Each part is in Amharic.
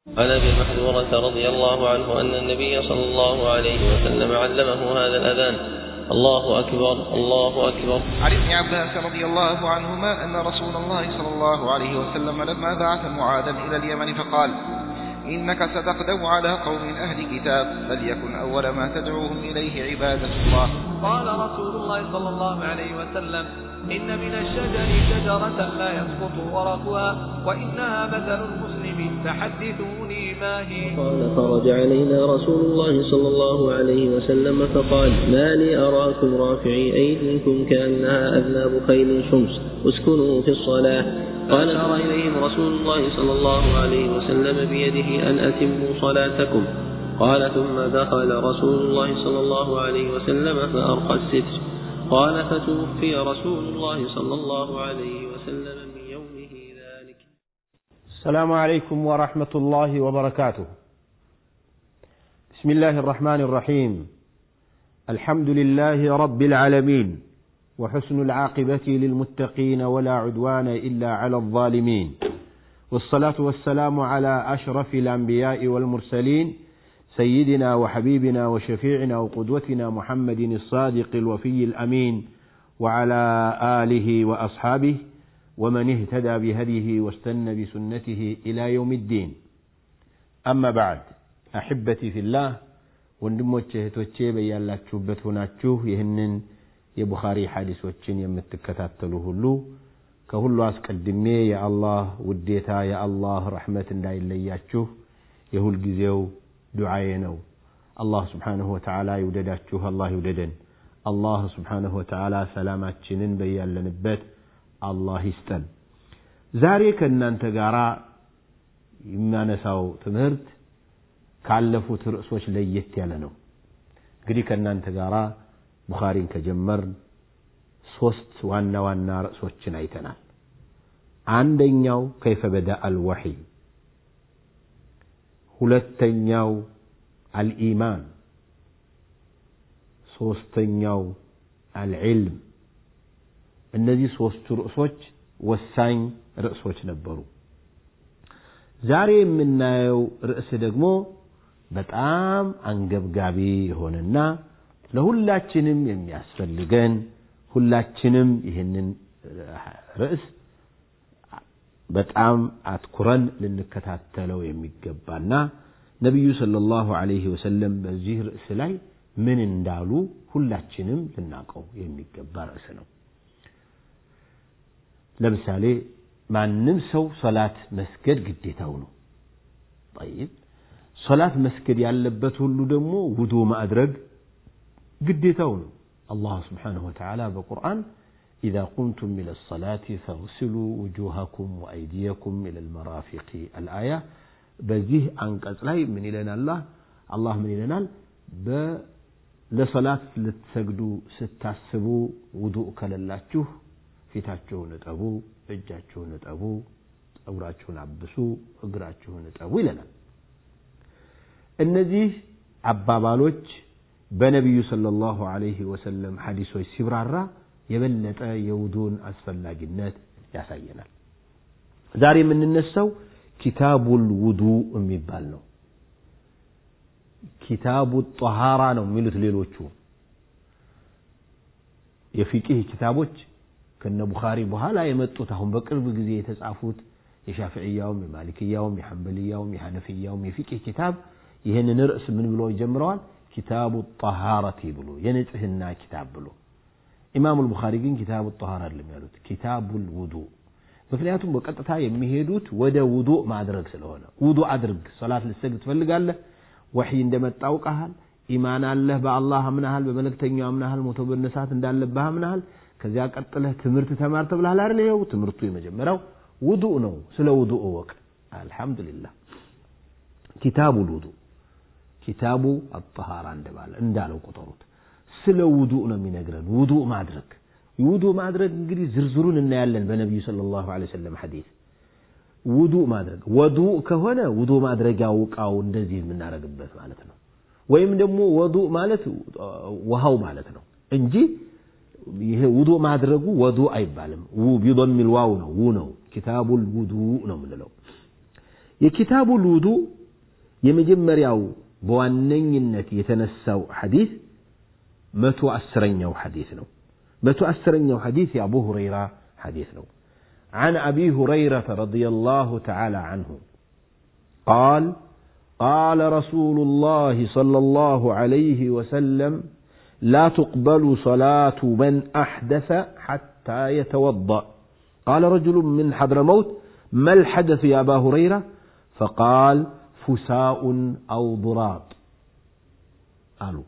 عن ابي محذورة رضي الله عنه ان النبي صلى الله عليه وسلم علمه هذا الاذان الله اكبر الله اكبر عن ابن عباس رضي الله عنهما أن رسول الله صلى الله عليه وسلم لما بعث معاذا إلى اليمن فقال إنك ستقدم على قوم أهل كتاب فليكن أول ما تدعوهم إليه عبادة الله قال رسول الله صلى الله عليه وسلم إن من الشجر شجرة لا يسقط ورقها وإنها مثل المسلم فحدثوني ما هي قال خرج علينا رسول الله صلى الله عليه وسلم فقال ما لي أراكم رافعي أيديكم كأنها أذناب خيل شمس اسكنوا في الصلاة قال أرى إليهم رسول الله صلى الله عليه وسلم بيده أن أتموا صلاتكم قال ثم دخل رسول الله صلى الله عليه وسلم فأرقى الستر قال فتوفي رسول الله صلى الله عليه وسلم من يومه ذلك السلام عليكم ورحمة الله وبركاته. بسم الله الرحمن الرحيم. الحمد لله رب العالمين وحسن العاقبة للمتقين ولا عدوان إلا على الظالمين. والصلاة والسلام على أشرف الأنبياء والمرسلين سيدنا وحبيبنا وشفيعنا وقدوتنا محمد الصادق الوفي الأمين وعلى آله وأصحابه ومن اهتدى بهديه واستنى بسنته إلى يوم الدين أما بعد أحبتي في الله ወንድሞቼ እህቶቼ በያላችሁበት ሆናችሁ ይህንን የቡኻሪ ሐዲሶችን የምትከታተሉ ሁሉ ከሁሉ አስቀድሜ የአላህ ውዴታ የአላህ ረሕመት እንዳይለያችሁ የሁልጊዜው ዱዓዬ ነው አላህ ስብሓንሁ ወተዓላ ይውደዳችሁ አላህ ይውደደን አላህ ስብሓንሁ ወተዓላ ሰላማችንን በያለንበት አላህ ይስጠን ዛሬ ከእናንተ ጋር የሚያነሳው ትምህርት ካለፉት ርዕሶች ለየት ያለ ነው እንግዲህ ከእናንተ ጋር ቡኻሪን ከጀመርን ሶስት ዋና ዋና ርዕሶችን አይተናል አንደኛው ከይፈ በዳ አልወሕይ ሁለተኛው አልኢማን ሶስተኛው አልዕልም እነዚህ ሶስቱ ርዕሶች ወሳኝ ርዕሶች ነበሩ ዛሬ የምናየው ርዕስ ደግሞ በጣም አንገብጋቢ የሆነና ለሁላችንም የሚያስፈልገን ሁላችንም ይህንን ርዕስ በጣም አትኩረን ልንከታተለው የሚገባና ነቢዩ ሰለላሁ ዐለይሂ ወሰለም በዚህ ርዕስ ላይ ምን እንዳሉ ሁላችንም ልናውቀው የሚገባ ርዕስ ነው ለምሳሌ ማንም ሰው ሶላት መስገድ ግዴታው ነው ጠይብ ሶላት መስገድ ያለበት ሁሉ ደግሞ ውዱ ማድረግ ግዴታው ነው አላህ ስብሓንሁ ወተዓላ በቁርአን إذا قمتم إلى الصلاة فاغسلوا وجوهكم وأيديكم إلى المرافق الآية በዚህ አንቀጽ ላይ ምን ይለናል አላህ አላህ ምን ይለናል ለሰላት ልትሰግዱ ስታስቡ ውዱእ ከሌላችሁ ፊታችሁን እጠቡ እጃችሁን እጠቡ ጸጉራችሁን አብሱ እግራችሁን እጠቡ ይለናል እነዚህ አባባሎች በነቢዩ ሰለላሁ ዐለይሂ ወሰለም ሐዲሶች ሲብራራ የበለጠ የውዱን አስፈላጊነት ያሳየናል ዛሬ የምንነሳው ኪታቡል ውዱ የሚባል ነው ኪታቡ ጠሃራ ነው የሚሉት ሌሎቹ የፊቅህ ኪታቦች ከነ ቡኻሪ በኋላ የመጡት አሁን በቅርብ ጊዜ የተጻፉት የሻፍዕያውም የማሊክያውም የሐንበልያውም የሐነፍያውም የፊቅህ ኪታብ ይህንን ርዕስ ምን ብሎ ጀምረዋል ኪታቡ ጠሃረቲ ብሎ የንጽህና ኪታብ ብሎ ኢማሙ ልቡኻሪ ግን ኪታቡ ጠሃራ አይደለም ያሉት ኪታቡል ውዱ ምክንያቱም በቀጥታ የሚሄዱት ወደ ውዱ ማድረግ ስለሆነ ውዱ አድርግ ሶላት ልሰግድ ትፈልጋለህ ወሕይ እንደመጣ አውቀሃል ኢማን አለህ በአላህ አምናሃል በመልእክተኛው አምናሃል ሞቶ በነሳት እንዳለብህ አምናሃል ከዚያ ቀጥለህ ትምህርት ተማር ተብለሃል አይደል ይኸው ትምህርቱ የመጀመሪያው ውዱእ ነው ስለ ውዱእ እወቅ አልሐምዱሊላህ ኪታቡ ልውዱ ኪታቡ አጠሃራ እንደባለ እንዳለው ቁጠሩት ስለ ውዱእ ነው የሚነግረን ውዱእ ማድረግ ውዱእ ማድረግ እንግዲህ ዝርዝሩን እናያለን በነቢዩ ሰለላሁ ዐለይሂ ወሰለም ሐዲስ ውዱእ ማድረግ ወዱእ ከሆነ ውዱእ ማድረጊያው እቃው እንደዚህ የምናደርግበት ማለት ነው ወይም ደግሞ ወዱእ ማለት ውሃው ማለት ነው እንጂ ይሄ ውዱእ ማድረጉ ወዱእ አይባልም ቢዶሚል ዋው ነው ው ነው ኪታቡል ውዱእ ነው የምንለው የኪታቡል ውዱእ የመጀመሪያው በዋነኝነት የተነሳው ሐዲስ መቶ አስረኛው ሐዲስ ነው መቶ አስረኛው ሐዲስ የአቡ ሁረይራ ሐዲስ ነው عن أبي هريرة رضي الله تعالى عنه قال قال رسول الله صلى الله عليه وسلم لا تقبل صلاة من أحدث حتى يتوضأ قال رجل من حضرموت ما الحدث يا أبا هريرة فقال فساء أو ضراب قالوا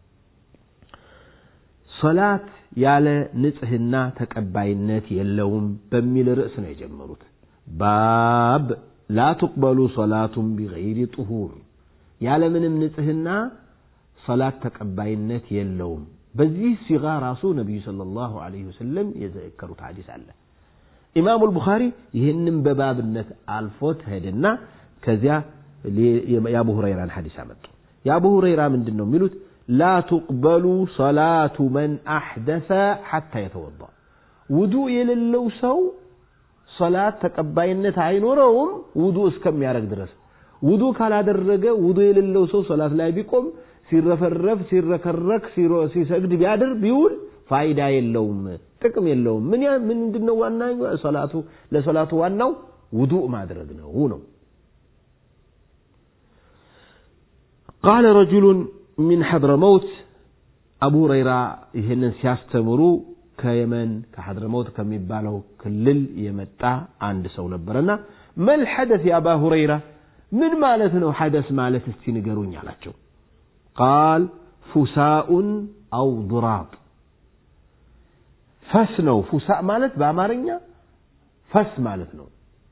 صلاة ያለ ንጽህና ተቀባይነት የለውም በሚል ርዕስ ነው የጀመሩት ባብ ላ ትቅበሉ ሰላቱን ቢገይሪ ጥሁር ያለምንም ንጽህና ሰላት ተቀባይነት የለውም በዚህ ሲጋ ራሱ ነቢዩ صለ ላሁ ለ ወሰለም የዘከሩት ሐዲስ አለ ኢማሙ ልቡኻሪ ይህንም በባብነት አልፎት ሄድና ከዚያ የአቡ ሁረይራን ሐዲስ አመጡ የአቡ ሁረይራ ምንድን ነው የሚሉት لا تقبل صلاة من أحدث حتى يتوضأ وضوء يللو سو صلاة تقباينة አይኖረውም ውዱእ እስከሚያደርግ ድረስ ውዱእ ካላደረገ ውዱእ የሌለው ሰው ሶላት ላይ ቢቆም ሲረፈረፍ ሲረከረክ ሲሰግድ ቢያድር ቢውል ፋይዳ የለውም ጥቅም የለውም ምን ምንድነው ዋና ሶላቱ ለሶላቱ ዋናው ውዱእ ማድረግ ነው ነው قال رجل ሚን ሐድረመውት አቡ ሁረይራ ይህንን ሲያስተምሩ ከየመን ከሐድረመውት ከሚባለው ክልል የመጣ አንድ ሰው ነበረና መል ሐደስ የአባ ሁረይራ ምን ማለት ነው ሐደስ ማለት እስቲ ንገሩኝ አላቸው ቃል ፉሳኡን አው ዱራብ ፈስ ነው ፉሳ ማለት በአማርኛ ፈስ ማለት ነው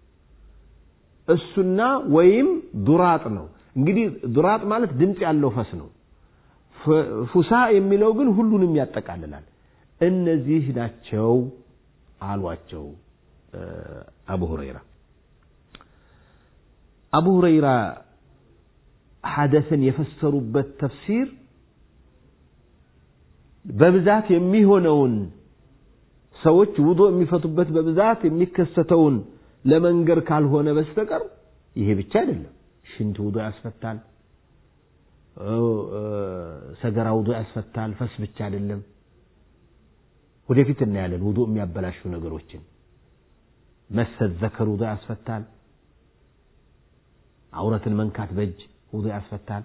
እሱና ወይም ዱራጥ ነው እንግዲህ ዱራጥ ማለት ድምፅ ያለው ፈስ ነው ፉሳ የሚለው ግን ሁሉንም ያጠቃልላል እነዚህ ናቸው አሏቸው አቡ ሁረይራ አቡ ሁረይራ ሐደስን የፈሰሩበት ተፍሲር በብዛት የሚሆነውን ሰዎች ውዶ የሚፈቱበት በብዛት የሚከሰተውን ለመንገር ካልሆነ በስተቀር ይሄ ብቻ አይደለም ሽንት ውዶ ያስፈታል ሰገራ ውዶ ያስፈታል ፈስ ብቻ አይደለም ወደፊት እናያለን ውዶ የሚያበላሹ ነገሮችን መሰት ዘከር ውዶ ያስፈታል አውረትን መንካት በእጅ ውዶ ያስፈታል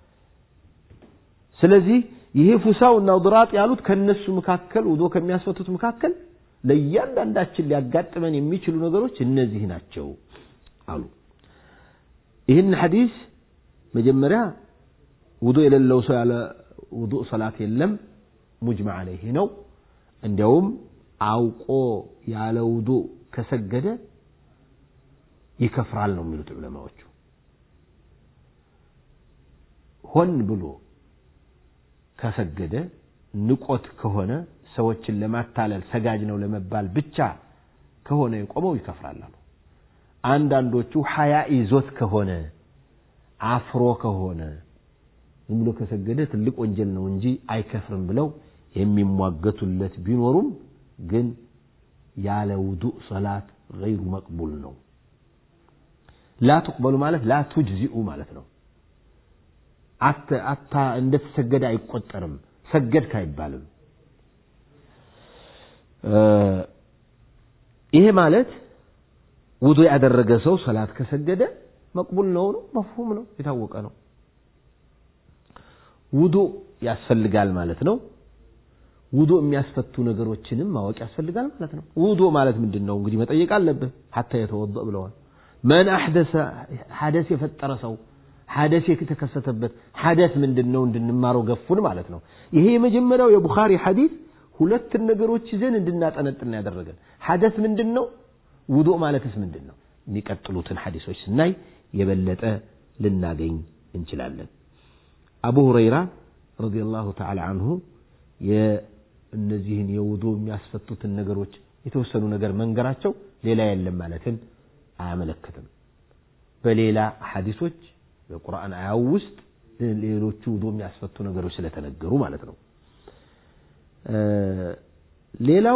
ስለዚህ ይሄ ፉሳው እና ድራጥ ያሉት ከነሱ መካከል ውዶ ከሚያስፈቱት መካከል ለእያንዳንዳችን ሊያጋጥመን የሚችሉ ነገሮች እነዚህ ናቸው አሉ ይህን ሐዲስ መጀመሪያ ውዱ የሌለው ሰው ያለ ውዱእ ሰላት የለም ሙጅመዕ አለይህ ነው እንዲያውም አውቆ ያለ ውዱእ ከሰገደ ይከፍራል ነው የሚሉት ዑለማዎቹ ሆን ብሎ ከሰገደ ንቆት ከሆነ ሰዎችን ለማታለል ሰጋጅ ነው ለመባል ብቻ ከሆነ የቆመው ይከፍራል አሉ አንዳንዶቹ ሀያ ይዞት ከሆነ አፍሮ ከሆነ ዝም ብሎ ከሰገደ ትልቅ ወንጀል ነው እንጂ አይከፍርም ብለው የሚሟገቱለት ቢኖሩም ግን ያለ ውዱእ ሰላት ገይሩ መቅቡል ነው ላ ትቅበሉ ማለት ላ ቱጅዚኡ ማለት ነው አታ እንደተሰገደ አይቆጠርም ሰገድክ አይባልም ይሄ ማለት ውዱ ያደረገ ሰው ሰላት ከሰገደ መቅቡል ነው ነው መፍሁም ነው የታወቀ ነው ውዱ ያስፈልጋል ማለት ነው ውዱ የሚያስፈቱ ነገሮችንም ማወቅ ያስፈልጋል ማለት ነው ውዱ ማለት ምንድን ነው እንግዲህ መጠየቅ አለብህ ሀታ የተወضእ ብለዋል መን አሕደሰ ሐደስ የፈጠረ ሰው ሐደስ የተከሰተበት ሐደስ ምንድን ነው እንድንማረው ገፉን ማለት ነው ይሄ የመጀመሪያው የቡኻሪ ሐዲስ ሁለትን ነገሮች ይዘን እንድናጠነጥን ያደረገን ሐደስ ምንድን ነው ውዱእ ማለትስ ምንድን ነው የሚቀጥሉትን ሐዲሶች ስናይ የበለጠ ልናገኝ እንችላለን አቡ ሁረይራ ረዲየላሁ ተዓላ አንሁ የእነዚህን የውዱ የሚያስፈቱትን ነገሮች የተወሰኑ ነገር መንገራቸው ሌላ የለም ማለትን አያመለክትም በሌላ ሐዲሶች በቁርአን አያው ውስጥ ሌሎቹ ውዱ የሚያስፈቱ ነገሮች ስለተነገሩ ማለት ነው ሌላው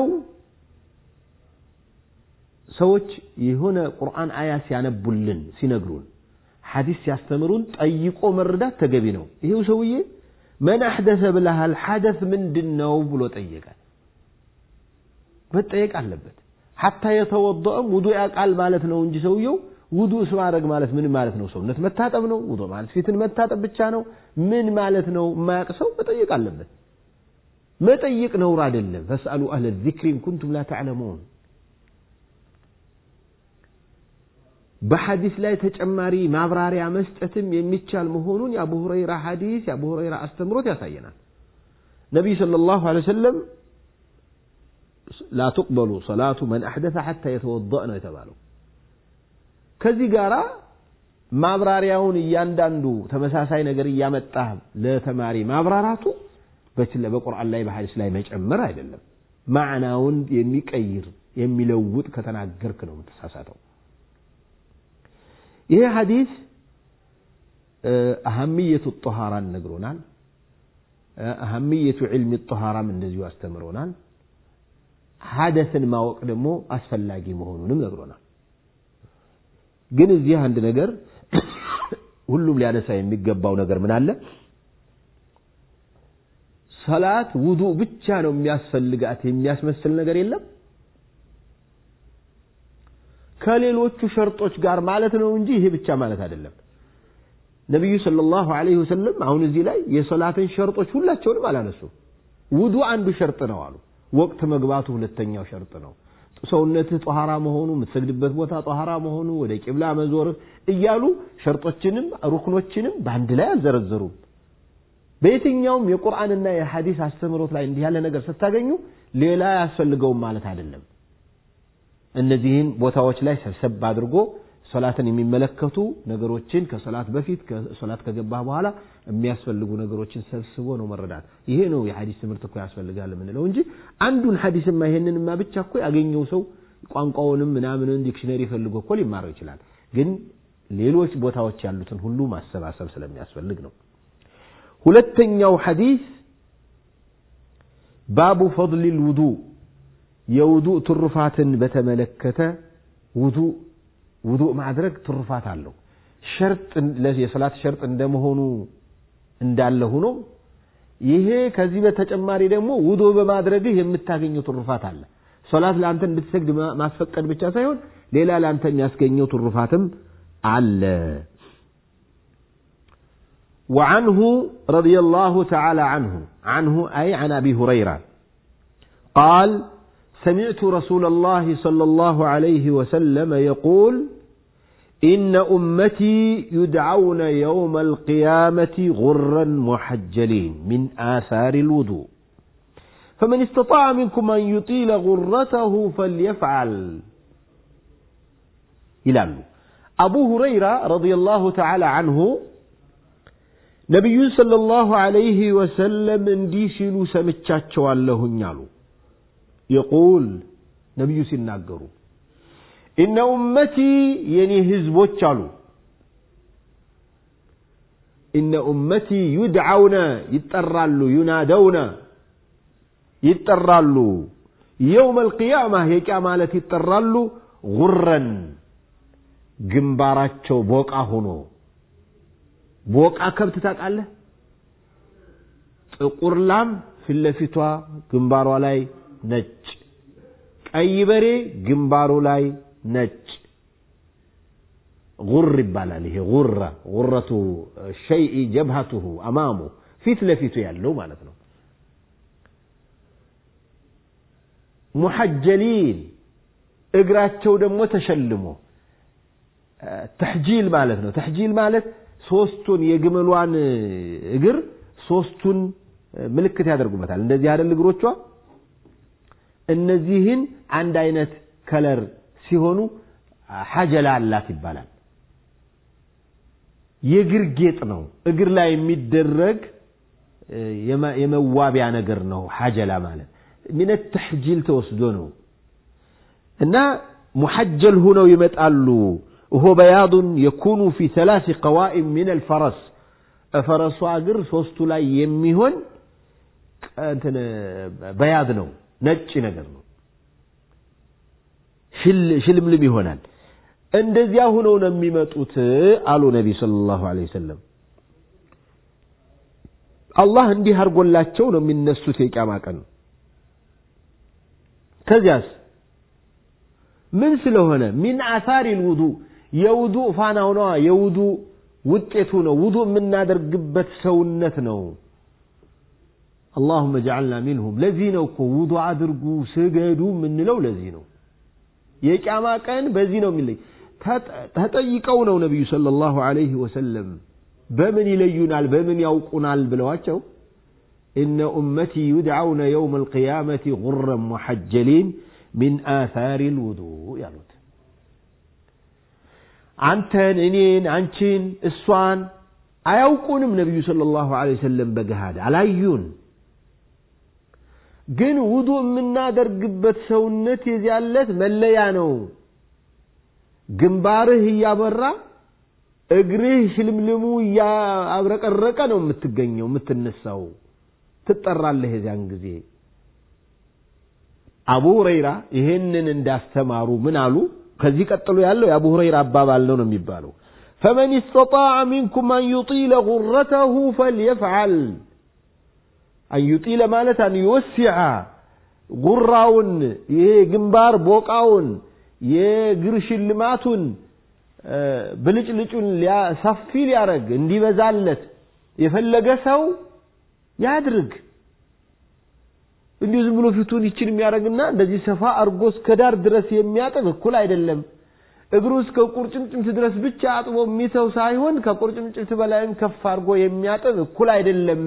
ሰዎች የሆነ ቁርአን አያ ሲያነቡልን ሲነግሩን ሐዲስ ሲያስተምሩን ጠይቆ መረዳት ተገቢ ነው። ይሄው ሰውዬ መን አሕደሰ ብለሃል፣ ሐደስ ምንድን ነው ብሎ ጠየቀ። መጠየቅ አለበት። ሐታ የተወደአም ውዱ ያውቃል ማለት ነው እንጂ ሰውየው ውዱ ማድረግ ማለት ምን ማለት ነው? ሰውነት መታጠብ ነው? ውዱ ማለት ፊትን መታጠብ ብቻ ነው? ምን ማለት ነው? የማያውቅ ሰው መጠየቅ አለበት። መጠየቅ ነውር አይደለም። ፈስአሉ አህለ ዚክሪ ኢን ኩንቱም ላ ተዕለሙን። በሐዲስ ላይ ተጨማሪ ማብራሪያ መስጠትም የሚቻል መሆኑን የአቡ ሁረይራ ሐዲስ የአቡ ሁረይራ አስተምሮት ያሳየናል። ነቢይ ሰለላሁ ዐለይሂ ወሰለም ላ ትቅበሉ ሰላቱ መን አሕደሰ ሐታ የተወደእ ነው የተባለው። ከዚህ ጋራ ማብራሪያውን እያንዳንዱ ተመሳሳይ ነገር እያመጣ ለተማሪ ማብራራቱ በቁርአን ላይ በሐዲስ ላይ መጨመር አይደለም። ማዕናውን የሚቀይር የሚለውጥ ከተናገርክ ነው የምትሳሳተው። ይሄ ሐዲስ አህምየቱ ጦሃራን ነግሮናል። አህምየቱ ዕልሚ ጦሃራም እንደዚሁ አስተምሮናል። ሐደስን ማወቅ ደግሞ አስፈላጊ መሆኑንም ነግሮናል። ግን እዚህ አንድ ነገር ሁሉም ሊያነሳ የሚገባው ነገር ምን አለ? ሰላት ውዱእ ብቻ ነው የሚያስፈልጋት የሚያስመስል ነገር የለም። ከሌሎቹ ሸርጦች ጋር ማለት ነው እንጂ ይሄ ብቻ ማለት አይደለም። ነቢዩ ሰለላሁ ዐለይሂ ወሰለም አሁን እዚህ ላይ የሰላትን ሸርጦች ሁላቸውንም አላነሱ። ውዱእ አንዱ ሸርጥ ነው አሉ። ወቅት መግባቱ ሁለተኛው ሸርጥ ነው። ሰውነትህ ጧሃራ መሆኑ፣ የምትሰግድበት ቦታ ጧሃራ መሆኑ፣ ወደ ቂብላ መዞርህ እያሉ ሸርጦችንም ሩክኖችንም በአንድ ላይ አልዘረዘሩም። በየትኛውም የቁርአንና የሐዲስ አስተምህሮት ላይ እንዲህ ያለ ነገር ስታገኙ ሌላ አያስፈልገውም ማለት አይደለም። እነዚህን ቦታዎች ላይ ሰብሰብ አድርጎ ሶላትን የሚመለከቱ ነገሮችን ከሶላት በፊት ከሶላት ከገባህ በኋላ የሚያስፈልጉ ነገሮችን ሰብስቦ ነው መረዳት። ይሄ ነው የሐዲስ ትምህርት እኮ ያስፈልጋል የምንለው እንጂ አንዱን ሐዲስማ ይሄንንማ ብቻ እኮ ያገኘው ሰው ቋንቋውንም ምናምንን ዲክሽነሪ ፈልጎ እኮ ሊማረው ይችላል። ግን ሌሎች ቦታዎች ያሉትን ሁሉ ማሰባሰብ ስለሚያስፈልግ ነው። ሁለተኛው ሐዲስ ባቡ ፈድሊል ውዱእ የውዱእ ትሩፋትን በተመለከተ ውዱእ ውዱእ ማድረግ ትሩፋት አለው። ሸርጥ የሰላት ሸርጥ እንደመሆኑ እንዳለ ሆኖ ይሄ ከዚህ በተጨማሪ ደግሞ ውዱእ በማድረግህ የምታገኘው ትሩፋት አለ። ሶላት ለአንተ እንድትሰግድ ማስፈቀድ ብቻ ሳይሆን ሌላ ለአንተ የሚያስገኘው ትሩፋትም አለ። وعنه رضي الله تعالى عنه عنه أي عن أبي هريرة قال سمعت رسول الله صلى الله عليه وسلم يقول إن أمتي يدعون يوم القيامة غرا محجلين من آثار الوضوء فمن استطاع منكم أن يطيل غرته فليفعل إلى أبو هريرة رضي الله تعالى عنه ነቢዩን ሰለላሁ ዐለይሂ ወሰለም እንዲህ ሲሉ ሰምቻቸዋለሁኝ አሉ። የቁል ነቢዩ ሲናገሩ ኢነ ኡመቲ የኔ ህዝቦች አሉ ኢነ ኡመቲ ዩድዓውነ ይጠራሉ፣ ዩናደውነ ይጠራሉ፣ የውም አልቅያማ የቂያ ማለት ይጠራሉ፣ ጉረን ግንባራቸው ቦቃ ሆኖ ቦቃ ከብት ታውቃለህ? ጥቁር ላም ፊት ለፊቷ ግንባሯ ላይ ነጭ፣ ቀይ በሬ ግንባሩ ላይ ነጭ ጉር ይባላል። ይሄ ጉራ ጉረቱ ሸይኢ ጀብሃቱሁ አማሙ ፊት ለፊቱ ያለው ማለት ነው። ሙሐጀሊን እግራቸው ደግሞ ተሸልሞ ተሕጂል ማለት ነው። ተሕጂል ማለት ሶስቱን የግመሏን እግር ሶስቱን ምልክት ያደርጉበታል። እንደዚህ አይደል እግሮቿ? እነዚህን አንድ አይነት ከለር ሲሆኑ ሐጀላ አላት ይባላል። የእግር ጌጥ ነው። እግር ላይ የሚደረግ የመዋቢያ ነገር ነው። ሐጀላ ማለት ሚነ ተሕጂል ተወስዶ ነው እና ሙሐጀል ሁነው ይመጣሉ። وهو بياض يكون في ثلاث قوائم من الفرس ፈረሷ እግር ሶስቱ ላይ የሚሆን እንትን በያድ ነው፣ ነጭ ነገር ነው። ሽልምልም ይሆናል። እንደዚያ ሁነው ነው የሚመጡት አሉ ነቢ ሰለላሁ ዐለይሂ ወሰለም። አላህ እንዲህ አድርጎላቸው ነው የሚነሱት የቂያማ ቀን። ከዚያስ ምን ስለሆነ ሚን አሳሪ ልውዱ የውዱ ፋናው ነዋ፣ የውዱ ውጤቱ ነው። ውዱ የምናደርግበት ሰውነት ነው። አላሁመ ጀዐልና ሚንሁም። ለዚህ ነው እኮ ውዱ አድርጉ ስገዱ የምንለው ለዚህ ነው። የቂያማ ቀን በዚህ ነው የሚለይ። ተጠይቀው ነው ነቢዩ ሰለላሁ ዐለይሂ ወሰለም በምን ይለዩናል በምን ያውቁናል ብለዋቸው ኢነ ኡመቲ ዩድዓውነ የውም አልቅያመቲ ጉረን ሙሐጀሊን ሚን አሳሪ ልውዱእ ያሉት አንተን፣ እኔን፣ አንቺን፣ እሷን አያውቁንም። ነቢዩ ሰለላሁ ዐለይሂ ወሰለም በገሃድ አላዩን። ግን ውዱ የምናደርግበት ሰውነት የዚያለት መለያ ነው። ግንባርህ እያበራ እግርህ ሽልምልሙ እያብረቀረቀ ነው የምትገኘው የምትነሳው፣ ትጠራለህ የዚያን ጊዜ። አቡ ሁረይራ ይሄንን እንዳስተማሩ ምን አሉ? ከዚህ ቀጥሎ ያለው የአቡ ሁረይራ አባባል ነው ነው የሚባለው ፈመን ስተጣዐ ሚንኩም አን ዩጢለ ጉረተሁ ፈልየፍዓል አን ዩጢለ ማለት አን ዩወሲዐ ጉራውን ይሄ ግንባር ቦቃውን የእግር ሽልማቱን ብልጭልጩን ሰፊ ሊያረግ እንዲበዛለት የፈለገ ሰው ያድርግ። እንዲሁ ዝም ብሎ ፊቱን ይችን የሚያደርግና እንደዚህ ሰፋ አርጎ እስከ ዳር ድረስ የሚያጥብ እኩል አይደለም። እግሩ እስከ ቁርጭምጭምት ድረስ ብቻ አጥቦ የሚተው ሳይሆን ከቁርጭምጭምት በላይም ከፍ አድርጎ የሚያጥብ እኩል አይደለም።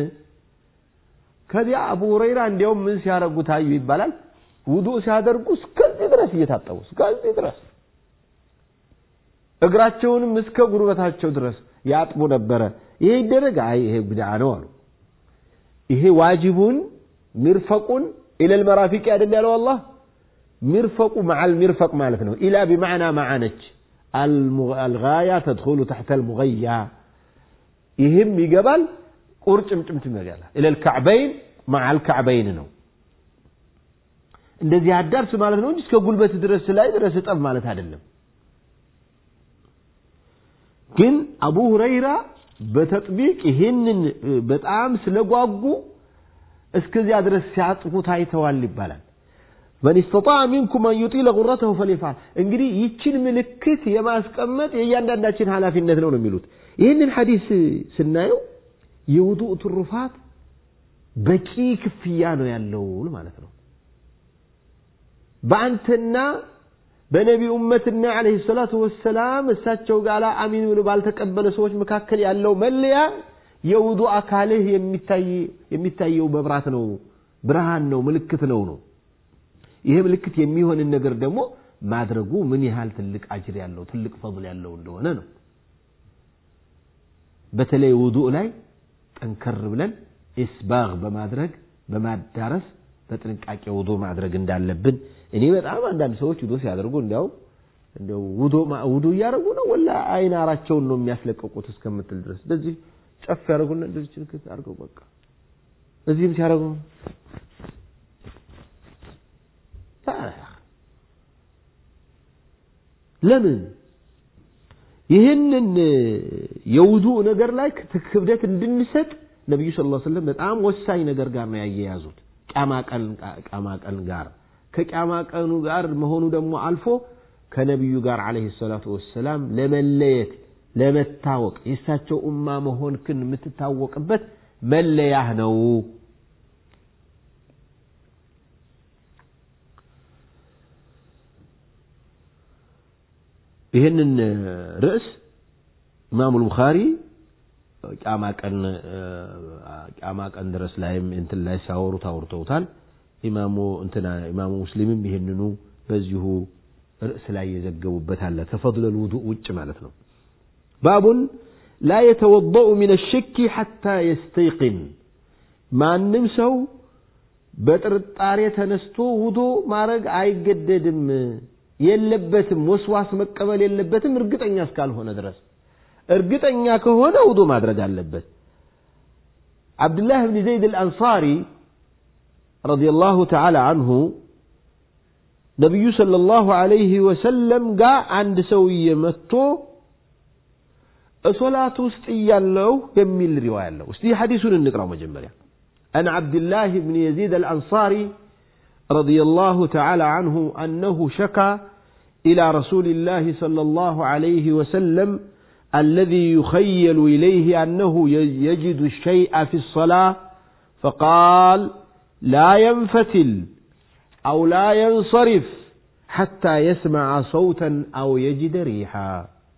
ከዚያ አቡ ሁረይራ እንዲያውም ምን ሲያደርጉ ታዩ ይባላል። ውዱእ ሲያደርጉ እስከዚህ ድረስ እየታጠቡ እስከዚህ ድረስ እግራቸውንም እስከ ጉርበታቸው ድረስ ያጥቡ ነበረ። ይሄ ይደረግ? አይ ይሄ ብድዓ ነው አሉ። ይሄ ዋጅቡን ሚርፈቁን ኢለል መራፊቅ አይደል ያለው አላህ። ሚርፈቁ መዓል ሚርፈቅ ማለት ነው። ኢላ ቢማዕና መዓነች አልጋያ ተድኹሉ ተሕተ አልሙገያ ይህም ይገባል። ቁርጭምጭምት ይገባል። ኢለል ከዕበይን መዓል ከዕበይን ነው። እንደዚህ አዳርስ ማለት ነው እንጂ እስከ ጉልበት ድረስ ላይ ድረስ እጠብ ማለት አይደለም። ግን አቡ ሁረይራ በተጥቢቅ ይህንን በጣም ስለጓጉ እስከዚያ ድረስ ሲያጥፉ ታይተዋል ይባላል። መን ስተጣዐ ሚንኩም አን ዩጢለ ጉረተሁ ፈልየፍዐል። እንግዲህ ይችን ምልክት የማስቀመጥ የእያንዳንዳችን ኃላፊነት ነው ነው የሚሉት። ይህንን ሐዲስ ስናየው የውዱእ ትሩፋት በቂ ክፍያ ነው ያለው ማለት ነው። በአንተና በነቢ ኡመትና ዓለይሂ ሰላቱ ወሰላም እሳቸው ጋር አሚን ብሎ ባልተቀበለ ሰዎች መካከል ያለው መለያ የውዱ አካልህ የሚታየው መብራት ነው፣ ብርሃን ነው፣ ምልክት ነው ነው። ይሄ ምልክት የሚሆንን ነገር ደግሞ ማድረጉ ምን ያህል ትልቅ አጅር ያለው ትልቅ ፈضል ያለው እንደሆነ ነው። በተለይ ውዱእ ላይ ጠንከር ብለን ኢስባግ በማድረግ በማዳረስ በጥንቃቄ ውዶ ማድረግ እንዳለብን እኔ በጣም አንዳንድ ሰዎች ውዶ ሲያደርጉ እንዲያው እንደው ውዶ ውዶ እያደረጉ ነው ወላ አይናራቸውን ነው የሚያስለቀቁት እስከምትል ድረስ እንደዚህ ጨፍ ያደርጉና እንደዚህ ችልክት አድርገው በቃ እዚህም ሲያደርጉ ለምን ይህንን የውዱእ ነገር ላይ ክብደት እንድንሰጥ ነቢዩ ሰለላሁ ዐለይሂ ወሰለም በጣም ወሳኝ ነገር ጋር ነው ያያያዙት። ቂያማ ቀን ቂያማ ቀን ጋር ከቂያማ ቀኑ ጋር መሆኑ ደግሞ አልፎ ከነቢዩ ጋር ዓለይሂ ሰላቱ ወሰላም ለመለየት ለመታወቅ የእሳቸው ኡማ መሆንክን የምትታወቅበት መለያህ ነው። ይህንን ርዕስ ኢማሙ ቡኻሪ ቂያማ ቀን ቂያማ ቀን ድረስ ላይም እንትን ላይ ሲያወሩት አውርተውታል። ኢማሙ እንትና ኢማሙ ሙስሊምም ይህንኑ በዚሁ ርዕስ ላይ የዘገቡበት አለ። ከፈድለል ውዱእ ውጭ ማለት ነው። ባቡን ላ የተወደኡ ሚነ ሽኪ ሐታ የስተይቅን ማንም ሰው በጥርጣሬ ተነስቶ ውዶ ማድረግ አይገደድም፣ የለበትም። ወስዋስ መቀበል የለበትም እርግጠኛ እስካልሆነ ድረስ እርግጠኛ ከሆነ ውዶ ማድረግ አለበት። ዓብድላህ ብን ዘይድ አልአንሳሪ ረዲየላሁ ተዓላ አንሁ ነቢዩ ሰለላሁ ዐለይሂ ወሰለም ጋር አንድ ሰውዬ መጥቶ ሶላት ውስጥ እያለሁ የሚል ሪዋያ አለው። እስቲ ሐዲሱን እንቅራው መጀመሪያ عن عبد الله بن يزيد الأنصاري رضي الله تعالى عنه أنه شكى إلى رسول الله صلى الله عليه وسلم الذي يخيل إليه أنه يجد الشيء في الصلاة فقال لا ينفتل أو لا ينصرف حتى يسمع صوتا أو يجد ريحا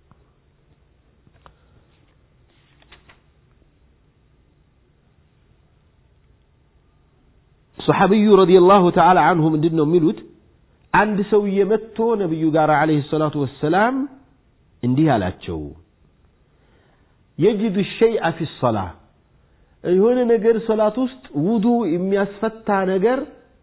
صحابي رضي الله تعالى عنه من دينه ميلوت عند سوية متو نبي قال عليه الصلاة والسلام እንዲህ አላቸው የጅዱ ሸይአ ፊ ሰላ የሆነ ነገር ሶላት ውስጥ ውዱ የሚያስፈታ ነገር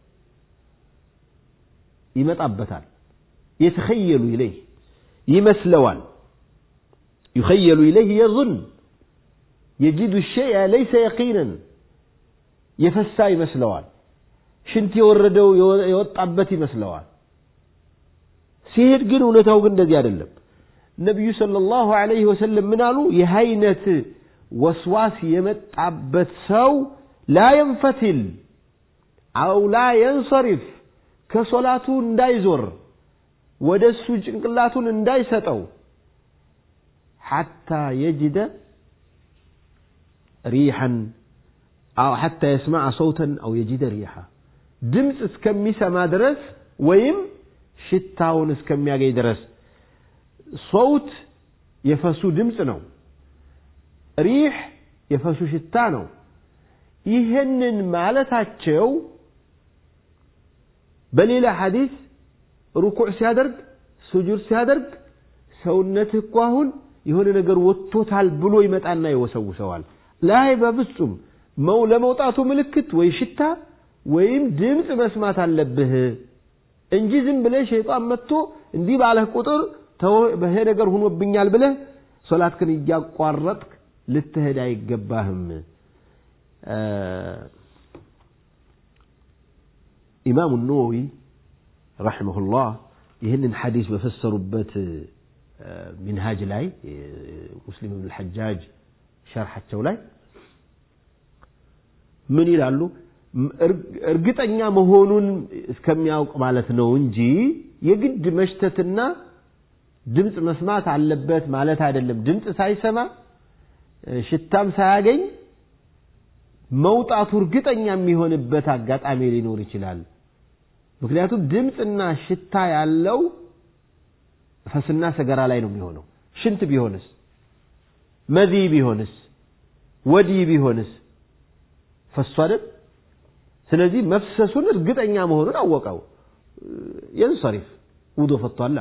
ይመጣበታል የተኸየሉ ኢለይህ ይመስለዋል يخيل إليه يظن يجد الشيء ليس يقينا يفسا يመስለዋል ሽንት የወረደው የወጣበት ይመስለዋል ሲሄድ ግን እውነታው ግን እንደዚህ አይደለም ነቢዩ ሰለላሁ ዐለይሂ ወሰለም ምን አሉ ይህ አይነት ወስዋስ የመጣበት ሰው ላ የንፈትል አው ላ የንሰሪፍ ከሶላቱ እንዳይዞር ወደ እሱ ጭንቅላቱን እንዳይሰጠው ሐታ የጅደ ሪሐን አው ሐታ የስማዐ ሰውተን አው የጅደ ሪሐ ድምፅ እስከሚሰማ ድረስ ወይም ሽታውን እስከሚያገኝ ድረስ ሰውት የፈሱ ድምፅ ነው ሪሕ የፈሱ ሽታ ነው ይህንን ማለታቸው በሌላ ሐዲስ ሩኩዕ ሲያደርግ ስጁድ ሲያደርግ ሰውነትህ እኮ አሁን የሆነ ነገር ወጥቶታል ብሎ ይመጣና ይወሰውሰዋል ላይ በፍጹም መው ለመውጣቱ ምልክት ወይ ሽታ ወይም ድምፅ መስማት አለብህ እንጂ ዝም ብለህ ሸይጣን መጥቶ እንዲህ ባለህ ቁጥር ይሄ ነገር ሁኖብኛል ብለህ ሶላትክን እያቋረጥክ ልትሄድ አይገባህም ኢማሙ ነወዊ ረሒመሁላህ ይህንን ሐዲስ በፈሰሩበት ሚንሃጅ ላይ ሙስሊም ብን ልሐጃጅ ሸርሓቸው ላይ ምን ይላሉ እርግጠኛ መሆኑን እስከሚያውቅ ማለት ነው እንጂ የግድ መሽተትና ድምፅ መስማት አለበት ማለት አይደለም ድምፅ ሳይሰማ ሽታም ሳያገኝ መውጣቱ እርግጠኛ የሚሆንበት አጋጣሚ ሊኖር ይችላል ምክንያቱም ድምፅና ሽታ ያለው ፈስና ሰገራ ላይ ነው የሚሆነው ሽንት ቢሆንስ መዚ ቢሆንስ ወዲ ቢሆንስ ፈሱ አይደል ስለዚህ መፍሰሱን እርግጠኛ መሆኑን አወቀው የንሰሪፍ ውዶ ፈቷላ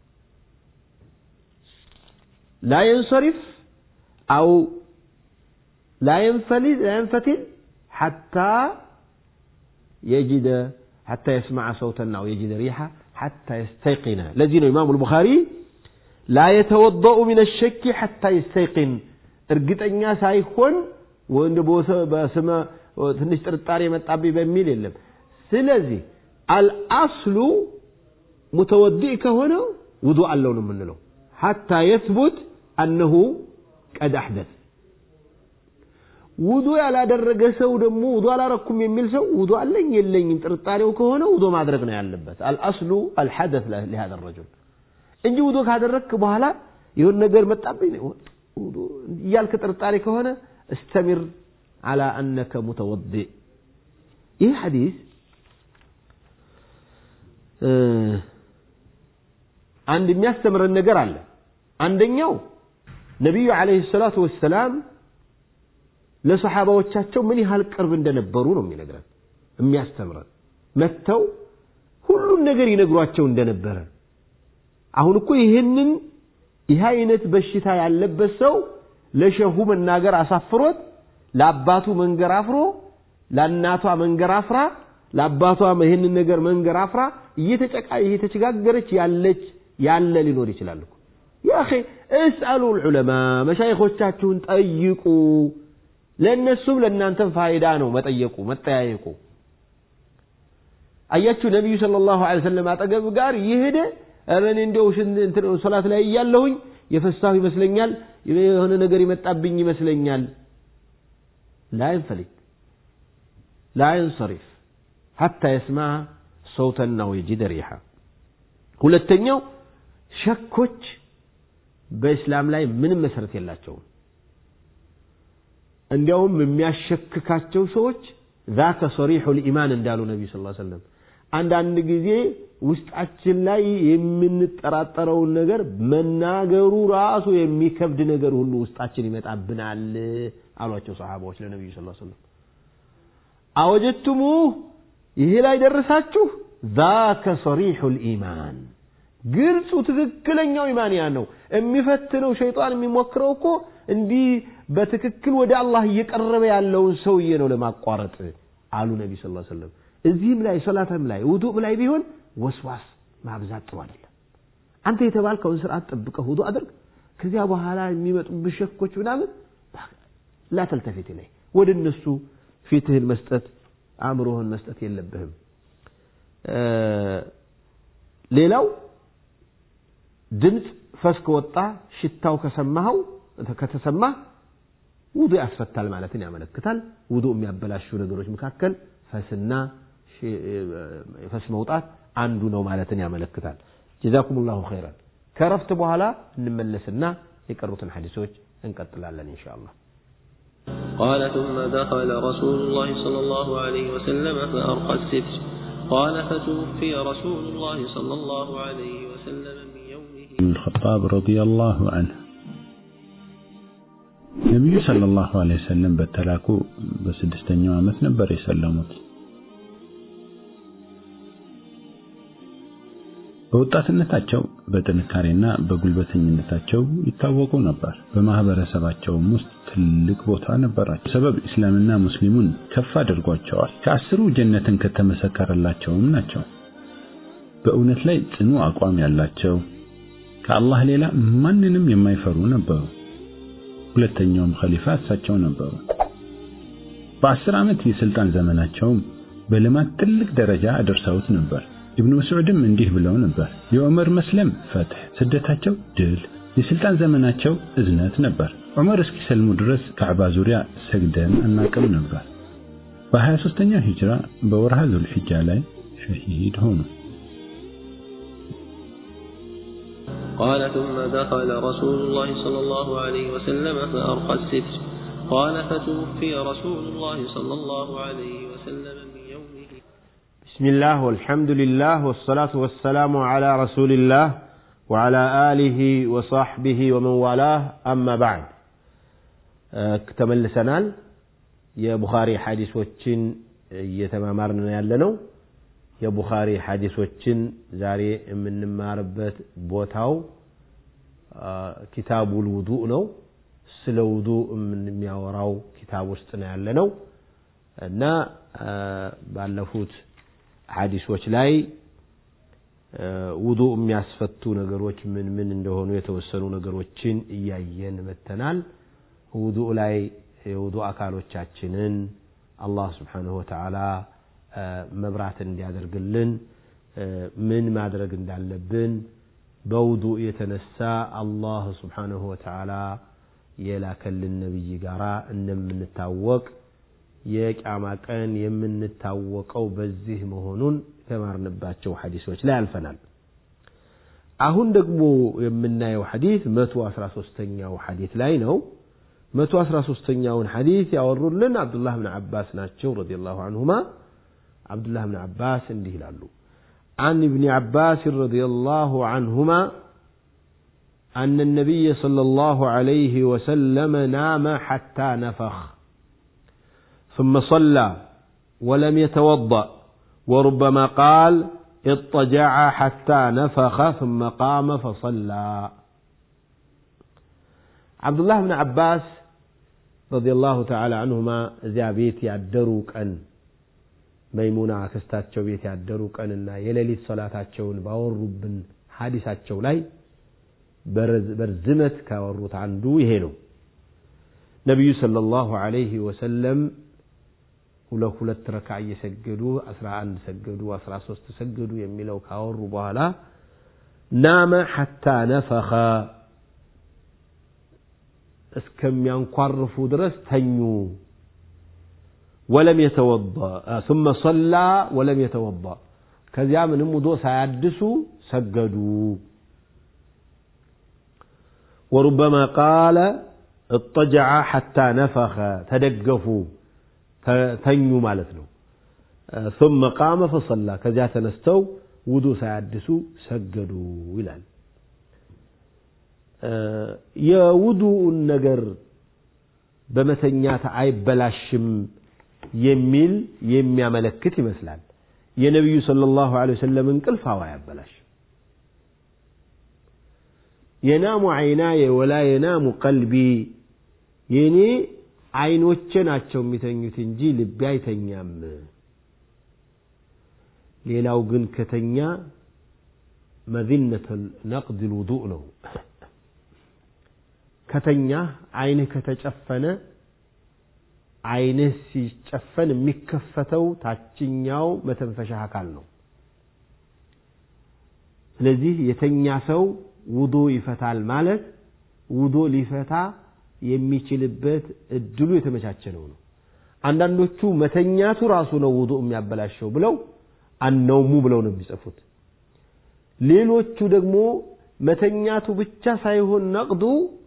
لا ينصرف أو لا ينفلت لا ينفتل حتى يجد حتى يسمع صوتا أو يجد ريحة حتى يستيقن الذين إمام البخاري لا يتوضأ من الشك حتى يستيقن እርግጠኛ ሳይሆን ወንድ በስመ ትንሽ ጥርጣሬ መጣብኝ በሚል የለም ስለዚህ አልአስሉ ሙተወዲእ ከሆነ ውዱ አለው ነው የምንለው ሐታ የትቡት አነሁ ቀድ አሕደት ውዱ ያላደረገ ሰው ደግሞ ውዱ አላረኩም የሚል ሰው ውዱ አለኝ የለኝም ጥርጣሬው ከሆነ ውዱ ማድረግ ነው ያለበት አልአስሉ አልሐደት ለሃذا الرجل እንጂ ውዱ ካደረግክ በኋላ የሆነ ነገር መጣብኝ እያልክ ጥርጣሬ ከሆነ استمر على أنك متوضئ ይህ ሐዲስ አንድ የሚያስተምረን ነገር አለ አንደኛው ነቢዩ ዓለይሂ ሰላቱ ወሰላም ለሰሓባዎቻቸው ምን ያህል ቅርብ እንደነበሩ ነው የሚነግረን የሚያስተምረን መጥተው ሁሉን ነገር ይነግሯቸው እንደነበረ አሁን እኮ ይህንን ይህ አይነት በሽታ ያለበት ሰው ለሸሁ መናገር አሳፍሮት ለአባቱ መንገር አፍሮ ለእናቷ መንገር አፍራ ለአባቷ ይህንን ነገር መንገር አፍራ እየተቸጋገረች ያለች ያለ ሊኖር ይችላል እኮ ያ አኺ እስአሉ ልዑለማ መሻይኾቻችሁን ጠይቁ ለእነሱም ለእናንተም ፋይዳ ነው መጠየቁ መጠያየቁ አያችሁ ነቢዩ ሰለላሁ ዐለይሂ ወሰለም አጠገብ ጋር የሄደ ኧረ እኔ እንደው ሶላት ላይ እያለሁኝ የፈሳሁ ይመስለኛል የሆነ ነገር የመጣብኝ ይመስለኛል ላ ينفلت لا ينصرف حتى يسمع صوتا أو يجد ريحا ሁለተኛው ሸኮች በእስላም ላይ ምንም መሰረት የላቸውም እንዲያውም የሚያሸክካቸው ሰዎች ذاك صريح الإيمان እንዳሉ ነቢዩ ስ ሰለም አንዳንድ ጊዜ ውስጣችን ላይ የምንጠራጠረውን ነገር መናገሩ ራሱ የሚከብድ ነገር ሁሉ ውስጣችን ይመጣብናል አሏቸው ሰሃባዎች ለነቢዩ ስ ሰለም አወጀቱሙ ይሄ ላይ ደረሳችሁ ذاك صريح الإيمان ግልጹ ትክክለኛው ኢማን ያ ነው የሚፈትነው ሸይጣን የሚሞክረው እኮ እንዲህ በትክክል ወደ አላህ እየቀረበ ያለውን ሰውዬ ነው ለማቋረጥ አሉ ነቢ ስ ሰለም እዚህም ላይ ሶላትም ላይ ውዱእ ላይ ቢሆን ወስዋስ ማብዛት ጥሩ አይደለም አንተ የተባልከውን ስርዓት ጠብቀህ ውዱእ አድርግ ከዚያ በኋላ የሚመጡብህ ሸኮች ምናምን ላ ተልተፊት ላይ ወደ እነሱ ፊትህን መስጠት አእምሮህን መስጠት የለብህም ሌላው ድምፅ ፈስ ከወጣ ሽታው ከሰማኸው ከተሰማህ ውዱ ያስፈታል ማለትን ያመለክታል ውዱ የሚያበላሹ ነገሮች መካከል ፈስና ፈስ መውጣት አንዱ ነው ማለትን ያመለክታል ጀዛኩም ላሁ ኸይራን ከረፍት በኋላ እንመለስና የቀሩትን ሐዲሶች እንቀጥላለን ኢንሻ አላህ قال ثم دخل رسول الله صلى الله عليه وسلم فأرقى الستر قال فتوفي رسول الله صلى الله عليه وسلم من يومه بن الخطاب رضي الله عنه ነቢዩ ሰለላሁ ዐለይሂ ወሰለም በተላኩ በስድስተኛው ዓመት ነበር የሰለሙት። በወጣትነታቸው በጥንካሬና በጉልበተኝነታቸው ይታወቁ ነበር። በማህበረሰባቸውም ውስጥ ትልቅ ቦታ ነበራቸው። ሰበብ እስላምና ሙስሊሙን ከፍ አድርጓቸዋል። ከአስሩ ጀነትን ከተመሰከረላቸውም ናቸው። በእውነት ላይ ጽኑ አቋም ያላቸው ከአላህ ሌላ ማንንም የማይፈሩ ነበሩ። ሁለተኛውም ኸሊፋ እሳቸው ነበሩ። በአስር ዓመት የስልጣን ዘመናቸውም በልማት ትልቅ ደረጃ አደርሰውት ነበር። ኢብኑ መስዑድም እንዲህ ብለው ነበር፣ የዑመር መስለም ፈትሕ፣ ስደታቸው ድል፣ የስልጣን ዘመናቸው እዝነት ነበር። ዑመር እስኪሰልሙ ድረስ ካዕባ ዙሪያ ሰግደን አናቅም ነበር። በ23ኛው ሂጅራ በወርሃ ዙልሒጃ ላይ ሸሂድ ሆኑ። قال ثم دخل رسول الله صلى الله عليه وسلم فأرقى الستر قال فتوفي رسول الله صلى الله عليه وسلم من يومه بسم الله والحمد لله والصلاة والسلام على رسول الله وعلى آله وصحبه ومن والاه أما بعد ተመልሰናል የቡኻሪ ሐዲሶችን እየተማማርን ያለነው የቡኻሪ ሐዲሶችን ዛሬ የምንማርበት ቦታው ኪታቡል ውዱእ ነው ስለ ውዱእ የሚያወራው ኪታብ ውስጥ ነው ያለነው እና ባለፉት ሐዲሶች ላይ ውዱእ የሚያስፈቱ ነገሮች ምን ምን እንደሆኑ የተወሰኑ ነገሮችን እያየን መተናል ውዱእ ላይ የውዱእ አካሎቻችንን አላህ ስብሓንሁ ወተዓላ መብራት እንዲያደርግልን ምን ማድረግ እንዳለብን በውዱእ የተነሳ አላህ ስብሓንሁ ወተዓላ የላከልን ነቢይ ጋራ እንደምንታወቅ የቅያማ ቀን የምንታወቀው በዚህ መሆኑን የተማርንባቸው ሐዲሶች ላይ አልፈናል። አሁን ደግሞ የምናየው ሐዲስ መቶ አስራ ሶስተኛው ሐዲስ ላይ ነው። መቶ አስራ ሶስተኛውን ሐዲስ ያወሩልን አብዱላህ ብን አባስ ናቸው ረዲየላሁ አንሁማ። عبد الله بن عباس እንዲህ ይላሉ عن ابن عباس رضي الله عنهما أن النبي صلى الله عليه وسلم نام حتى نفخ ثم صلى ولم يتوضأ وربما قال اضطجع حتى نفخ ثم قام فصلى عبد الله بن عباس رضي الله تعالى عنهما زابيت يعدروا كأن መይሙና አክስታቸው ቤት ያደሩ ቀንና የሌሊት ሶላታቸውን ባወሩብን ሐዲሳቸው ላይ በርዝመት ካወሩት አንዱ ይሄ ነው። ነቢዩ ሰለላሁ ዐለይሂ ወሰለም ሁለት ሁለት ረካ እየሰገዱ አስራ አንድ ሰገዱ አስራ ሶስት ሰገዱ የሚለው ካወሩ በኋላ ናመ ሐታ ነፈኸ እስከሚያንኳርፉ ድረስ ተኙ ወለም የተወዳ ثم صلى ولم يتوضا ከዚያ ምንም ውዶ ሳያድሱ ሰገዱ وربما قال اضطجع حتى نفخ تدقفوا ተኙ ማለት ነው ثم قام فصلى ከዚያ ተነስተው ውዱ ሳያድሱ ሰገዱ ይላል የውዱኡን ነገር በመተኛት አይበላሽም የሚል የሚያመለክት ይመስላል የነቢዩ ሰለላሁ ዐለይሂ ወሰለም እንቅልፍ አዋ ያበላሽ የናሙ አይናየ ወላ የናሙ ቀልቢ የኔ አይኖቼ ናቸው የሚተኙት እንጂ ልቤ አይተኛም ሌላው ግን ከተኛ መዚነተ ነቅድ ልውዱእ ነው ከተኛ አይንህ ከተጨፈነ አይንህ ሲጨፈን የሚከፈተው ታችኛው መተንፈሻ አካል ነው ስለዚህ የተኛ ሰው ውዶ ይፈታል ማለት ውዶ ሊፈታ የሚችልበት እድሉ የተመቻቸ ነው ነው አንዳንዶቹ መተኛቱ ራሱ ነው ውዱ የሚያበላሸው ብለው አነውሙ ብለው ነው የሚጽፉት ሌሎቹ ደግሞ መተኛቱ ብቻ ሳይሆን ነቅዱ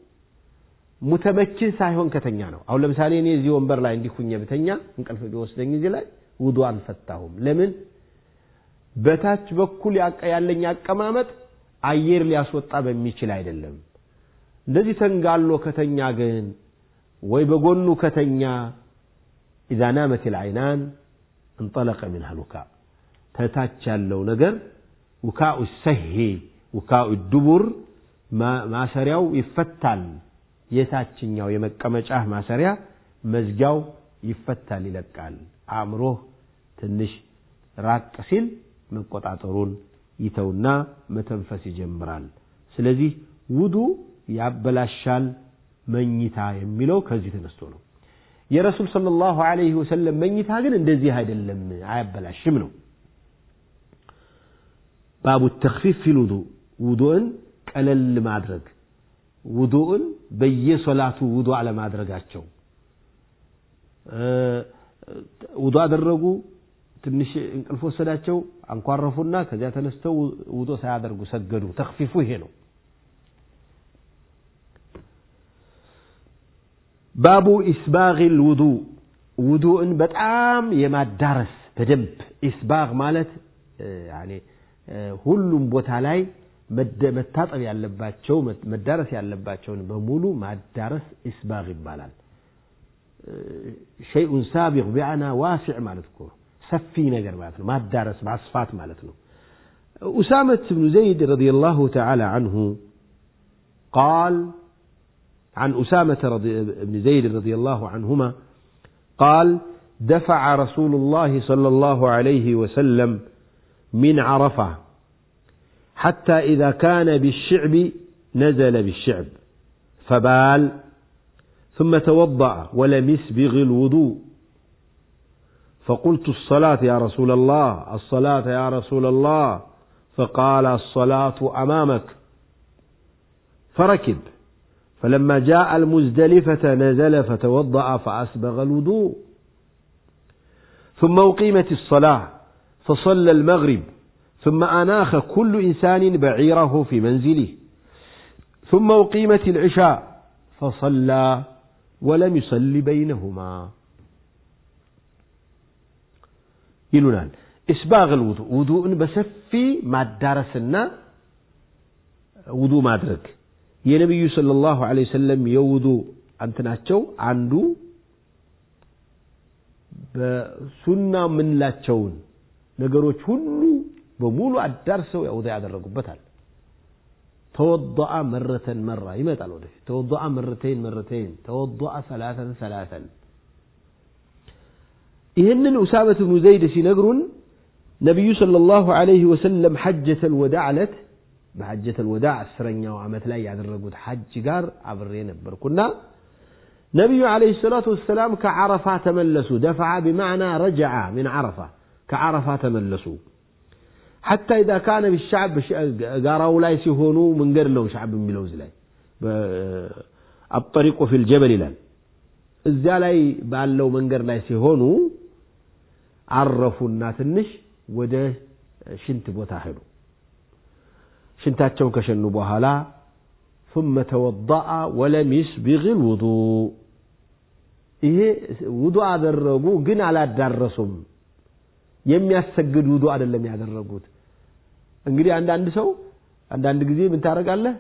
ሙተመችን ሳይሆን ከተኛ ነው አሁን ለምሳሌ እኔ እዚህ ወንበር ላይ እንዲሁኝ ብተኛ እንቅልፍ ቢወስደኝ እዚህ ላይ ውዱ አልፈታሁም ለምን በታች በኩል ያለኝ አቀማመጥ አየር ሊያስወጣ በሚችል አይደለም እንደዚህ ተንጋሎ ከተኛ ግን ወይ በጎኑ ከተኛ ኢዛ ናመት ልዓይናን እንጠለቀ ሚንሃ ልውካ ተታች ያለው ነገር ውካኡ ሰሄ ውካኡ ዱቡር ማሰሪያው ይፈታል የታችኛው የመቀመጫ ማሰሪያ መዝጊያው ይፈታል ይለቃል አእምሮህ ትንሽ ራቅ ሲል መቆጣጠሩን ይተውና መተንፈስ ይጀምራል ስለዚህ ውዱ ያበላሻል መኝታ የሚለው ከዚህ ተነስቶ ነው የረሱል ሰለላሁ ዐለይሂ ወሰለም መኝታ ግን እንደዚህ አይደለም አያበላሽም ነው ባቡ ተክፊፍ ፊል ውዱ ውዱእን ቀለል ማድረግ ውዱእን በየሶላቱ ውዱ አለማድረጋቸው ውዱ አደረጉ ትንሽ እንቅልፍ ወሰዳቸው አንኳረፉና ከዚያ ተነስተው ውዶ ሳያደርጉ ሰገዱ ተክፊፉ ይሄ ነው ባቡ ኢስባግ ልውዱ ውዱእን በጣም የማዳረስ በደንብ ኢስባግ ማለት ሁሉም ቦታ ላይ መታጠብ ያለባቸው መዳረስ ያለባቸውን በሙሉ ማዳረስ ኢስባግ ይባላል ሸይኡን ሳቢቅ ቢአና ዋሲዕ ማለት እኮ ሰፊ ነገር ማለት ነው ማዳረስ ማስፋት ማለት ነው أسامة بن زيد رضي الله تعالى عنه قال عن أسامة رضي بن زيد رضي الله عنهما قال دفع رسول الله صلى الله عليه وسلم من عرفة حتى إذا كان بالشعب نزل بالشعب فبال ثم توضأ ولم يسبغ الوضوء فقلت الصلاة يا رسول الله الصلاة يا رسول الله فقال الصلاة أمامك فركب فلما جاء المزدلفة نزل فتوضأ فأسبغ الوضوء ثم أقيمت الصلاة فصلى المغرب ثم أناخ كل إنسان بعيره في منزله ثم أقيمت العشاء فصلى ولم يصل بينهما ይሉናል ኢስባግ ልውዱ ውዱእን በሰፊ ማዳረስና ውዱ ማድረግ የነቢዩ صلى الله عليه وسلم የውዱ አንትናቸው አንዱ በሱና የምንላቸውን ነገሮች ሁሉ በሙሉ አዳርሰው ውዱ ያደረጉበታል ተወضአ መረተን መራ ይመጣል ወደፊት ተወضአ መረተይን መረተይን ተወضአ ሰላተን ሰላተን ይህንን ኡሳመት ብኑ ዘይድ ሲነግሩን ነቢዩ ሰለላሁ ዐለይሂ ወሰለም ሐጀተል ወዳዕ ዕለት በሐጀተል ወዳዕ አስረኛው ዓመት ላይ ያደረጉት ሐጅ ጋር አብሬ ነበርኩና ነቢዩ ዓለይሂ ሰላቱ ወሰላም ከዓረፋ ተመለሱ። ደፈዓ ቢማዕና ረጀዓ ሚን ዓረፋ ከዓረፋ ተመለሱ። ሐታ ኢዛ ካነ ቢሻዕብ ጋራው ላይ ሲሆኑ መንገድ ነው ሻዕብ የሚለው እዚህ ላይ አጠሪቁ ፊል ጀበል ይላል። እዚያ ላይ ባለው መንገድ ላይ ሲሆኑ አረፉና ትንሽ ወደ ሽንት ቦታ ሄዱ። ሽንታቸውን ከሸኑ በኋላ ثم توضأ ولم يسبغ الوضوء ይሄ ውዱእ አደረጉ፣ ግን አላዳረሱም። የሚያሰግድ ውዱእ አይደለም ያደረጉት። እንግዲህ አንዳንድ ሰው አንዳንድ ጊዜ ምን ታደርጋለህ?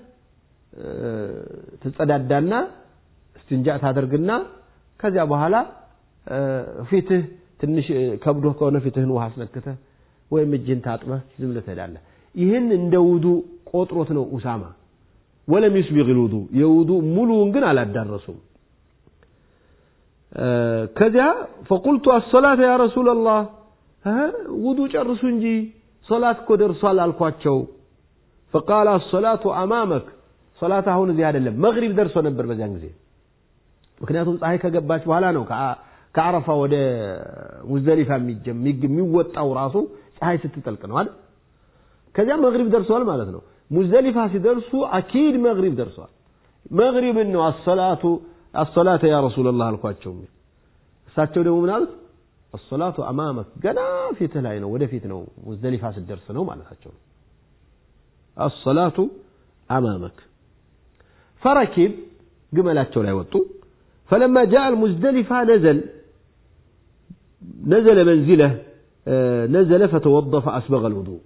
ትጸዳዳና እስትንጃ ታደርግና ከዚያ በኋላ ፊትህ ትንሽ ከብዶ ከሆነ ፊትህን ውሃ አስነክተህ ወይም እጅህን ታጥበህ ዝም ብለህ ትሄዳለህ። ይህን እንደ ውዱእ ቆጥሮት ነው ኡሳማ ወለም ዩስቢግ ልውዱእ የውዱእ ሙሉውን ግን አላዳረሱም። ከዚያ ፈቁልቱ አሰላተ ያ ረሱላላህ ውዱእ ጨርሱ እንጂ ሶላት እኮ ደርሷል አልኳቸው። ፈቃለ አሰላቱ አማመክ ሶላት አሁን እዚህ አይደለም፣ መግሪብ ደርሶ ነበር በዚያን ጊዜ። ምክንያቱም ፀሐይ ከገባች በኋላ ነው ከአረፋ ወደ ሙዝደሊፋ የሚወጣው ራሱ ፀሐይ ስትጠልቅ ነው አይደል? ከዚያ መግሪብ ደርሷል ማለት ነው። ሙዝደሊፋ ሲደርሱ አኪድ መግሪብ ደርሷል። መግሪብን ነው አሰላቱ አሰላተ ያ ረሱላላህ አልኳቸው። እሳቸው ደግሞ ምን አሉት? አሰላቱ አማመክ ገና ፊትህ ላይ ነው፣ ወደፊት ነው፣ ሙዝደሊፋ ስትደርስ ነው ማለታቸው ነው። አሰላቱ አማመክ ፈረኪብ ግመላቸው ላይ ወጡ። ፈለማ ጃአ አልሙዝደሊፋ ነዘል ነዘለ መንዚለህ ነዘለ ፈተወደ ፈአስበገ ልውዱእ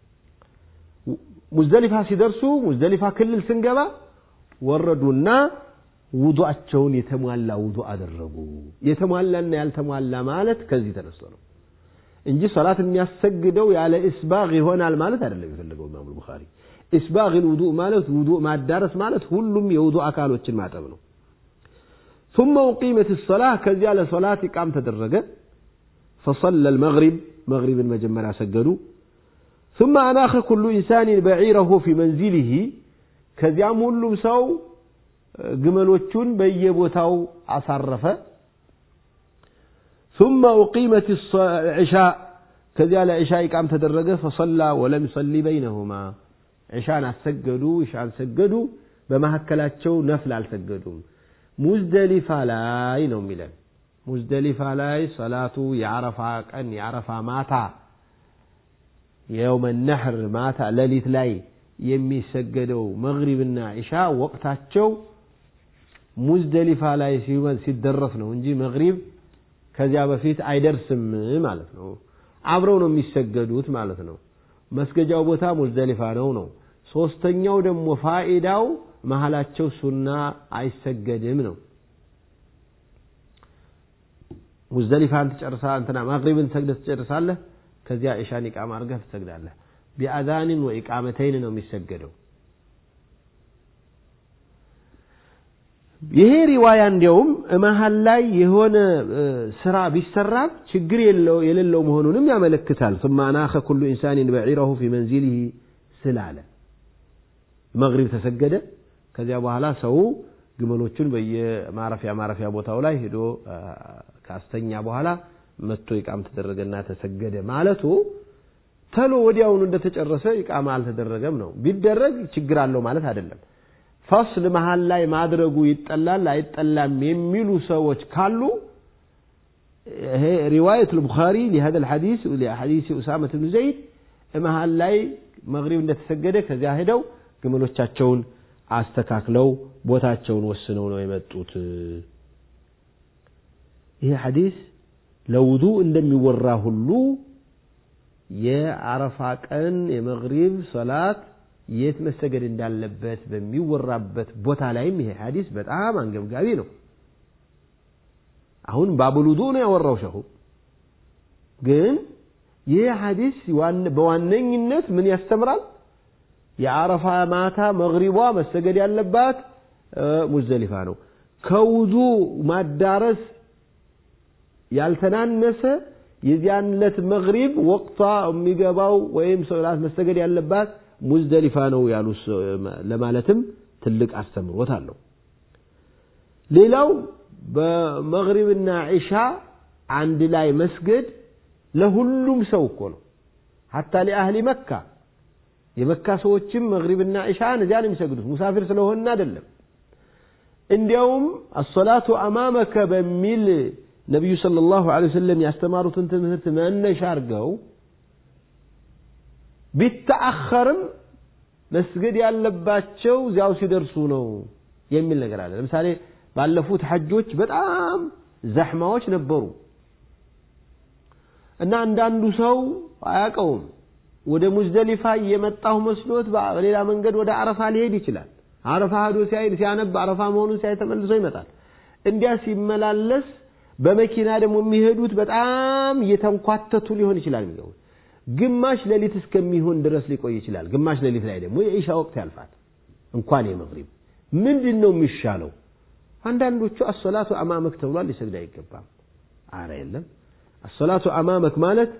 ሙዝደሊፋ ሲደርሱ ሙዝደሊፋ ክልል ስንገባ ወረዱና ውዱአቸውን የተሟላ ውዱእ አደረጉ። የተሟላና ያልተሟላ ማለት ከዚህ ተነስቶ ነው እንጂ ሶላት የሚያሰግደው ያለ ኢስባግ ይሆናል ማለት አይደለም የፈለገው ኢማሙ ቡኻሪ። ኢስባግ ውዱእ ማለት ውዱእ ማዳረስ ማለት ሁሉም የውዱእ አካሎችን ማጠብ ነው። ثم أقيمت الصلاة كذا لصلاة قام تدرج فصلى المغرب مغرب المجمرة سجدوا ثم أناخ كل إنسان بعيره في منزله ከዚያም ሁሉም ሰው ግመሎቹን በየቦታው አሳረፈ ثم أقيمت العشاء ከዚያ ለዕሻ ኢቃም ተደረገ ፈሰላ ወለም ይሰሊ በይነሁማ ዕሻን አሰገዱ ዕሻን ሰገዱ በመካከላቸው ነፍል አልሰገዱም ሙዝደሊፋ ላይ ነው የሚለን ሙዝደሊፋ ላይ ሰላቱ የአረፋ ቀን የአረፋ ማታ የውመ ነሕር ማታ ሌሊት ላይ የሚሰገደው መግሪብና ኢሻ ወቅታቸው ሙዝደሊፋ ላይ ሲደረስ ነው እንጂ መግሪብ ከዚያ በፊት አይደርስም ማለት ነው። አብረው ነው የሚሰገዱት ማለት ነው። መስገጃው ቦታ ሙዝደሊፋ ነው ነው። ሶስተኛው ደግሞ ፋኢዳው መሀላቸው ሱና አይሰገድም ነው። ሙዝደሊፋን ትጨርሳ እንትና መግሪብን ሰግደህ ትጨርሳለህ። ከዚያ ኢሻን ኢቃማ አድርገህ ትሰግዳለህ። ቢአዛንን ወኢቃመተይን ነው የሚሰገደው። ይሄ ሪዋያ እንዲያውም መሀል ላይ የሆነ ስራ ቢሰራም ችግር የሌለው መሆኑንም ያመለክታል። ثم أناخ كل إنسان بعيره في منزله ስላለ መግሪብ ተሰገደ። ከዚያ በኋላ ሰው ግመሎቹን በየማረፊያ ማረፊያ ቦታው ላይ ሄዶ ካስተኛ በኋላ መጥቶ ኢቃም ተደረገና ተሰገደ ማለቱ ተሎ ወዲያውኑ እንደተጨረሰ ኢቃማ አልተደረገም ነው። ቢደረግ ችግር አለው ማለት አይደለም። ፈስል መሀል ላይ ማድረጉ ይጠላል አይጠላም የሚሉ ሰዎች ካሉ ይሄ ሪዋየት ልቡኻሪ ሊሀደ ልሐዲስ ሐዲስ ኡሳመት ብን ዘይድ መሀል ላይ መግሪብ እንደተሰገደ ከዚያ ሄደው ግመሎቻቸውን አስተካክለው ቦታቸውን ወስነው ነው የመጡት። ይህ ሐዲስ ለውዱእ እንደሚወራ ሁሉ የአረፋ ቀን የመግሪብ ሰላት የት መሰገድ እንዳለበት በሚወራበት ቦታ ላይም ይሄ ሐዲስ በጣም አንገብጋቢ ነው። አሁን ባቡል ውዱእ ነው ያወራው ሸሁ። ግን ይህ ሐዲስ በዋነኝነት ምን ያስተምራል? የአረፋ ማታ መግሪቧ መሰገድ ያለባት ሙዝደሊፋ ነው። ከውዱእ ማዳረስ ያልተናነሰ የዚያን ዕለት መግሪብ ወቅቷ የሚገባው ወይም ሶላት መሰገድ ያለባት ሙዝደሊፋ ነው ያሉ ለማለትም ትልቅ አስተምሮት አለው። ሌላው በመግሪብና ዒሻ አንድ ላይ መስገድ ለሁሉም ሰው እኮ ነው። ሐታ ሊአህሊ መካ የመካ ሰዎችም መግሪብና ዒሻን እዚያ ነው የሚሰግዱት። ሙሳፊር ስለሆነ አይደለም። እንዲያውም አሶላቱ አማመከ በሚል ነቢዩ ሰለላሁ ዐለይሂ ወሰለም ያስተማሩትን ትምህርት መነሻ አድርገው ቢተአኸርም መስገድ ያለባቸው እዚያው ሲደርሱ ነው የሚል ነገር አለ። ለምሳሌ ባለፉት ሐጆች በጣም ዘሕማዎች ነበሩ እና አንዳንዱ ሰው አያውቀውም። ወደ ሙዝደሊፋ እየመጣሁ መስሎት በሌላ መንገድ ወደ አረፋ ሊሄድ ይችላል። አረፋ ሄዶ ሲያይ ሲያነብ አረፋ መሆኑን ሲያይ ተመልሶ ይመጣል። እንዲያ ሲመላለስ በመኪና ደግሞ የሚሄዱት በጣም እየተንኳተቱ ሊሆን ይችላል የሚገቡት ግማሽ ሌሊት እስከሚሆን ድረስ ሊቆይ ይችላል። ግማሽ ሌሊት ላይ ደግሞ የኢሻ ወቅት ያልፋል። እንኳን የመግሪብ ምንድን ነው የሚሻለው? አንዳንዶቹ አሶላቱ አማመክ ተብሏል፣ ሊሰግድ አይገባም። አረ የለም አሶላቱ አማመክ ማለት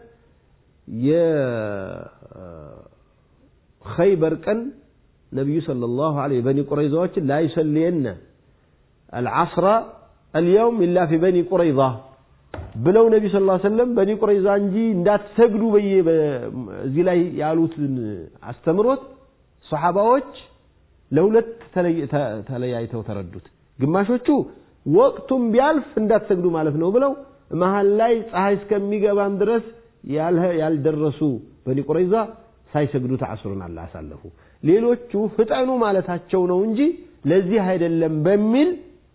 የኸይበር ቀን ነቢዩ ሰለላሁ ዐለይሂ በኒ ቁረይዛዎችን ላ ዩሰሊየነ አልዓስራ አልየውም ኢላ ፊ በኒ ቁረይዛ ብለው ነቢ ስ ሰለም በኒ ቁረይዛ እንጂ እንዳትሰግዱ በየ እዚህ ላይ ያሉትን አስተምሮት ሰሓባዎች ለሁለት ተለያይተው ተረዱት። ግማሾቹ ወቅቱም ቢያልፍ እንዳትሰግዱ ማለት ነው ብለው መሀል ላይ ፀሐይ እስከሚገባም ድረስ ያልደረሱ በኒ ቁረይዛ ሳይሰግዱት አስሩን አላ አሳለፉ። ሌሎቹ ፍጠኑ ማለታቸው ነው እንጂ ለዚህ አይደለም በሚል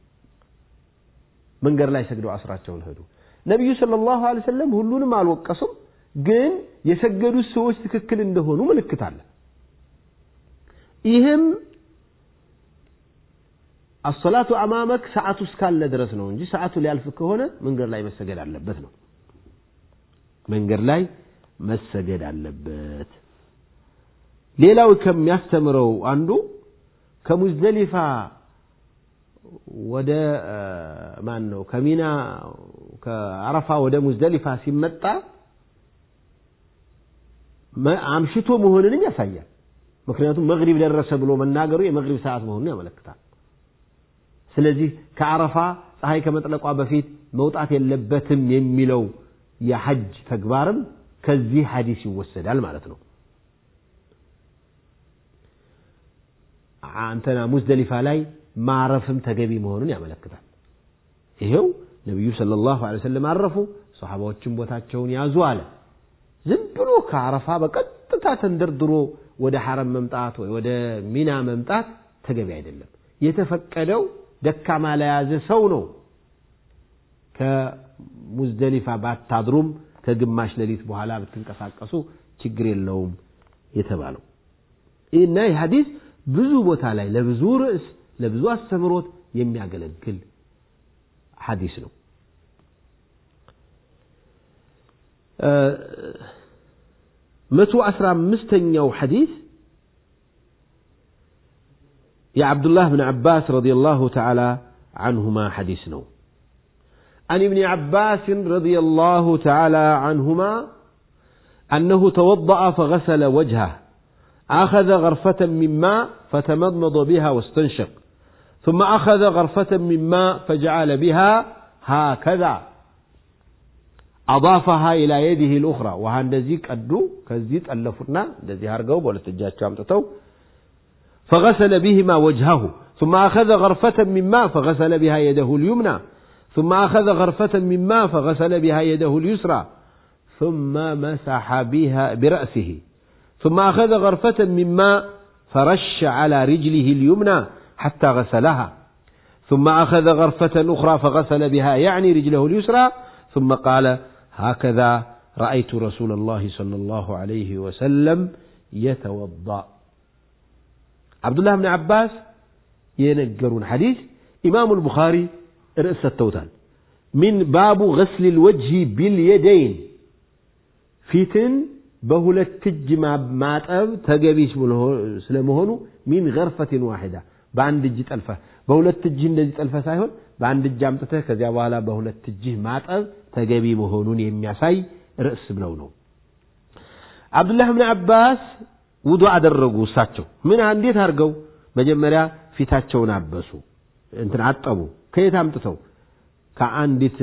መንገድ ላይ ሰግደው አስራቸውን ሄዱ። ነቢዩ ሰለላሁ ዐለይሂ ወሰለም ሁሉንም አልወቀሱም፣ ግን የሰገዱት ሰዎች ትክክል እንደሆኑ ምልክት አለ። ይህም አሰላቱ አማመክ ሰዓቱ እስካለ ድረስ ነው እንጂ ሰዓቱ ሊያልፍ ከሆነ መንገድ ላይ መሰገድ አለበት ነው። መንገድ ላይ መሰገድ አለበት። ሌላው ከሚያስተምረው አንዱ ከሙዝደሊፋ ወደ ማን ነው ከሚና ከአረፋ ወደ ሙዝደሊፋ ሲመጣ አምሽቶ መሆንንም ያሳያል። ምክንያቱም መግሪብ ደረሰ ብሎ መናገሩ የመግሪብ ሰዓት መሆኑን ያመለክታል። ስለዚህ ከአረፋ ፀሐይ ከመጥለቋ በፊት መውጣት የለበትም የሚለው የሐጅ ተግባርም ከዚህ ሐዲስ ይወሰዳል ማለት ነው። አንተና ሙዝደሊፋ ላይ ማረፍም ተገቢ መሆኑን ያመለክታል። ይሄው ነቢዩ ሰለላሁ ዐለይሂ ወሰለም አረፉ፣ ሰሓባዎችም ቦታቸውን ያዙ አለ። ዝም ብሎ ከአረፋ በቀጥታ ተንደርድሮ ወደ ሐረም መምጣት ወይ ወደ ሚና መምጣት ተገቢ አይደለም። የተፈቀደው ደካማ ለያዘ ሰው ነው። ከሙዝደሊፋ ባታድሩም ከግማሽ ሌሊት በኋላ ብትንቀሳቀሱ ችግር የለውም የተባለው እና ይህ ሐዲስ ብዙ ቦታ ላይ ለብዙ ርዕስ ለብዙ አስተምሮት የሚያገለግል ሐዲስ ነው። መቶ አስራ አምስተኛው ሐዲስ የዓብዱላህ ብን ዓባስ ረዲየላሁ ተዓላ عنهما حديث نو عن ابن عباس رضي الله تعالى عنهما أنه توضأ فغسل وجهه أخذ غرفة من ماء فتمضمض بها واستنشق ثم أخذ غرفة من ماء فجعل بها هكذا أضافها إلى يده الأخرى وهندزي قدو كزيت ألفنا دزي هرقو بولت الجاج فغسل بهما وجهه ثم أخذ غرفة من ماء فغسل بها يده اليمنى ثم أخذ غرفة من ماء فغسل بها يده اليسرى ثم مسح بها برأسه ثم أخذ غرفة من ماء فرش على رجله اليمنى حتى غسلها ثم أخذ غرفة أخرى فغسل بها يعني رجله اليسرى ثم قال هكذا رأيت رسول الله صلى الله عليه وسلم يتوضأ عبد الله بن عباس ينقرون حديث إمام البخاري رأس التوتال من باب غسل الوجه باليدين ፊትን በሁለት እጅ ማጠብ ተገቢ ስለመሆኑ ሚን ገርፈትን ዋሂዳ በአንድ እጅ ጠልፈህ በሁለት እጅህ እንደዚህ ጠልፈህ ሳይሆን በአንድ እጅ አምጥተህ ከዚያ በኋላ በሁለት እጅህ ማጠብ ተገቢ መሆኑን የሚያሳይ ርዕስ ነው ነው አብዱላህ ብን አባስ ውዱ አደረጉ እሳቸው ምን እንዴት አድርገው መጀመሪያ ፊታቸውን አበሱ እንትን አጠቡ ከየት አምጥተው ከአንዲት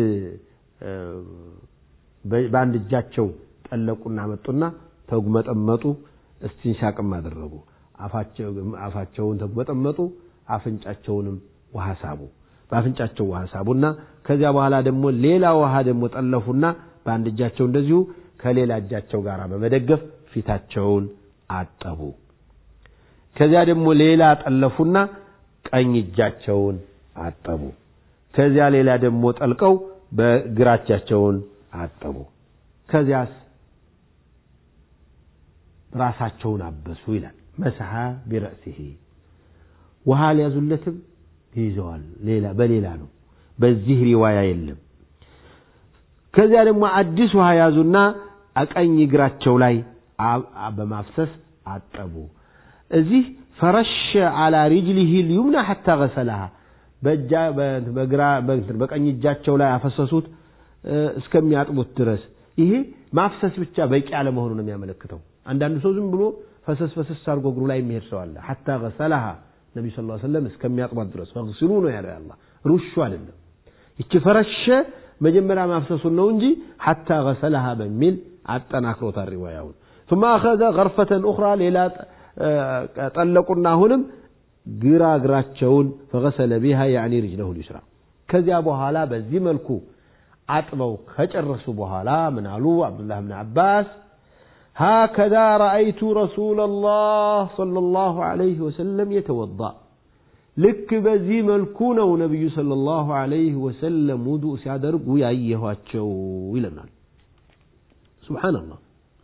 በአንድ እጃቸው ጠለቁና መጡና ተጉመጠመጡ፣ እስቲንሻቅም አደረጉ። አፋቸውን ተጉመጠመጡ፣ አፍንጫቸውንም ውሃ ሳቡ። በአፍንጫቸው ውሃ ሳቡና ከዚያ በኋላ ደግሞ ሌላ ውሃ ደግሞ ጠለፉና በአንድ እጃቸው እንደዚሁ ከሌላ እጃቸው ጋር በመደገፍ ፊታቸውን አጠቡ። ከዚያ ደግሞ ሌላ ጠለፉና ቀኝ እጃቸውን አጠቡ። ከዚያ ሌላ ደግሞ ጠልቀው በግራ እጃቸውን አጠቡ። ከዚያስ ራሳቸውን አበሱ ይላል። መስሐ ቢረእሲሂ ውሃ ሊያዙለትም ይዘዋል። ሌላ በሌላ ነው፣ በዚህ ሪዋያ የለም። ከዚያ ደግሞ አዲስ ውሃ ያዙና ቀኝ እግራቸው ላይ በማፍሰስ አጠቡ። እዚህ ፈረሸ አላ ሪጅሊሂ ልዩምና ሐታ ገሰላሃ በቀኝ እጃቸው ላይ አፈሰሱት እስከሚያጥቡት ድረስ። ይሄ ማፍሰስ ብቻ በቂ አለመሆኑ ነው የሚያመለክተው። አንዳንዱ ሰው ዝም ብሎ ፈሰስ ፈሰስ አድርጎ እግሩ ላይ የሚሄድ ሰው አለ። ሐታ ገሰላሃ ነቢ ስ ሰለም እስከሚያጥቧት ድረስ ፈግስሉ ነው ያለው አላህ፣ ሩሹ አይደለም። ይቺ ፈረሸ መጀመሪያ ማፍሰሱን ነው እንጂ ሐታ ገሰላሃ በሚል አጠናክሮታል ሪዋያውን። ثم أخذ غرفة أخرى ሌላ ጠለቁና አሁንም ግራ እግራቸውን ፈገሰለ ቢሃ ያዕኒ ሪጅለሁ ሊስራ ከዚያ በኋላ በዚህ መልኩ አጥበው ከጨረሱ በኋላ ምን አሉ አብዱላህ ብን አባስ ሃከዛ ረአይቱ ረሱለላህ ሰለላሁ ዐለይሂ ወሰለም የተወዳ ልክ በዚህ መልኩ ነው ነቢዩ ሰለላሁ ዐለይሂ ወሰለም ውዱእ ሲያደርጉ ያየኋቸው ይለናል። ሱብሓነላህ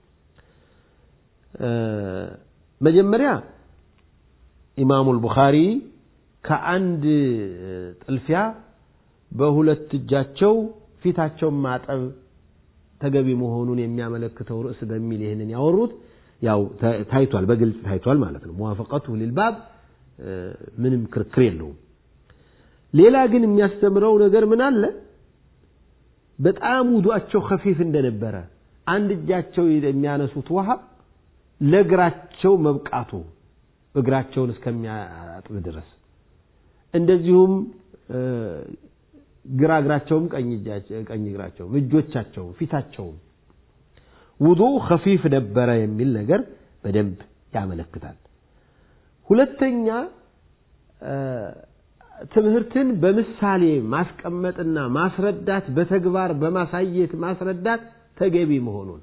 መጀመሪያ ኢማሙ አልቡኻሪ ከአንድ ጥልፊያ በሁለት እጃቸው ፊታቸውን ማጠብ ተገቢ መሆኑን የሚያመለክተው ርዕስ በሚል ይህንን ያወሩት ያው ታይቷል፣ በግልጽ ታይቷል ማለት ነው። ሙዋፈቀቱ ሊልባብ ምንም ክርክር የለውም። ሌላ ግን የሚያስተምረው ነገር ምን አለ? በጣም ውዱአቸው ከፊፍ እንደነበረ አንድ እጃቸው የሚያነሱት ውሃ ለእግራቸው መብቃቱ እግራቸውን እስከሚያጥብ ድረስ እንደዚሁም ግራ እግራቸውም ቀኝ እግራቸውም እጆቻቸውም ፊታቸውም ውዱእ ከፊፍ ነበረ የሚል ነገር በደንብ ያመለክታል። ሁለተኛ ትምህርትን በምሳሌ ማስቀመጥና ማስረዳት በተግባር በማሳየት ማስረዳት ተገቢ መሆኑን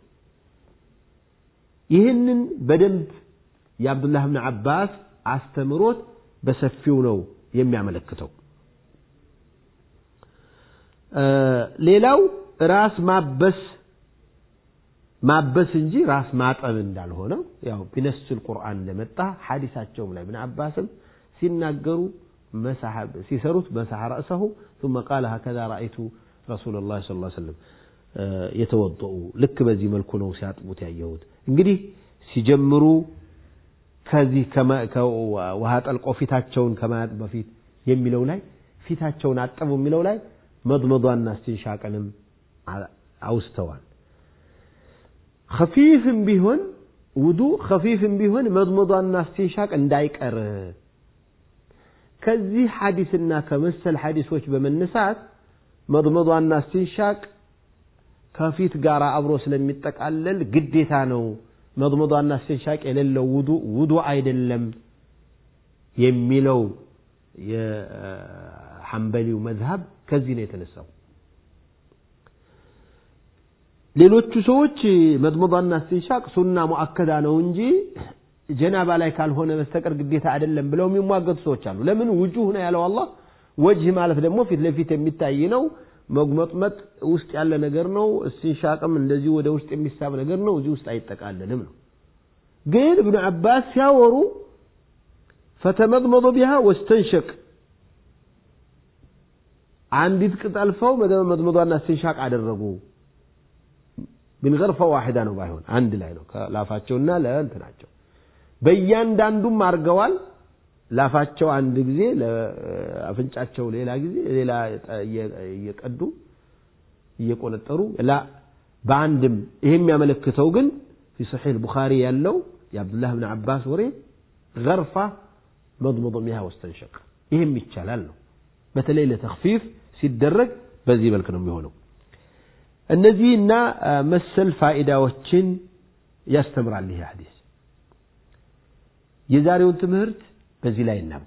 ይህንን በደንብ የአብዱላህ ብን አባስ አስተምሮት በሰፊው ነው የሚያመለክተው። ሌላው ራስ ማበስ ማበስ እንጂ ራስ ማጠብ እንዳልሆነ ያው ቢነስል ቁርአን እንደመጣ ሐዲሳቸውም ላይ ብን አባስም ሲናገሩ ሲሰሩት መሳሐ ረእሰሁ ثم قال هكذا رأيت رسول الله صلى الله عليه وسلم የተወضኡ ልክ በዚህ መልኩ ነው ሲያጥቡት ያየሁት። እንግዲህ ሲጀምሩ ከዚህ ውሃ ጠልቆ ፊታቸውን ከማያጥብ በፊት የሚለው ላይ ፊታቸውን አጠቡ የሚለው ላይ መድመዷና እስቲንሻቅንም አውስተዋል። ከፊፍም ቢሆን ውዱእ ከፊፍም ቢሆን መድመዷና እስቲንሻቅ እንዳይቀር ከዚህ ሐዲስና ከመሰል ሐዲሶች በመነሳት መድመዷና እስቲንሻቅ ከፊት ጋር አብሮ ስለሚጠቃለል ግዴታ ነው። መድመዷና እስቲንሻቅ የሌለው ውዱእ ውዱእ አይደለም የሚለው የሐንበሊው መዝሀብ ከዚህ ነው የተነሳው። ሌሎቹ ሰዎች መድመዷና እስቲንሻቅ ሱና ሙአከዳ ነው እንጂ ጀናባ ላይ ካልሆነ በስተቀር ግዴታ አይደለም ብለው የሚሟገቱ ሰዎች አሉ። ለምን ውጁህ ነው ያለው አላህ። ወጅህ ማለት ደግሞ ፊት ለፊት የሚታይ ነው። መጉመጥመጥ ውስጥ ያለ ነገር ነው። እስቲንሻቅም እንደዚሁ ወደ ውስጥ የሚሳብ ነገር ነው። እዚህ ውስጥ አይጠቃለልም ነው። ግን እብኑ አባስ ሲያወሩ ፈተመድመዶ ቢሃ ወስተንሸቅ አንዲት ቅጥ አልፈው መድመዷና እስቲንሻቅ አደረጉ። ቢንገርፈ ዋሂዳ ነው ባይሆን አንድ ላይ ነው ላፋቸውና ለእንትናቸው በእያንዳንዱም አድርገዋል። ላፋቸው አንድ ጊዜ ለአፍንጫቸው ሌላ ጊዜ ሌላ እየቀዱ እየቆነጠሩ ላ በአንድም ይሄ የሚያመለክተው ግን ፊ ሰሒህ ቡኻሪ ያለው የአብዱላህ ብን አባስ ወሬ ገርፋ መድመዶ ሚሃ ወስተንሸቅ ይህም ይቻላል ነው። በተለይ ለተክፊፍ ሲደረግ በዚህ መልክ ነው የሚሆነው። እነዚህና መሰል ፋኢዳዎችን ያስተምራል ይህ ሐዲስ። የዛሬውን ትምህርት በዚህ ላይ እናብቃ።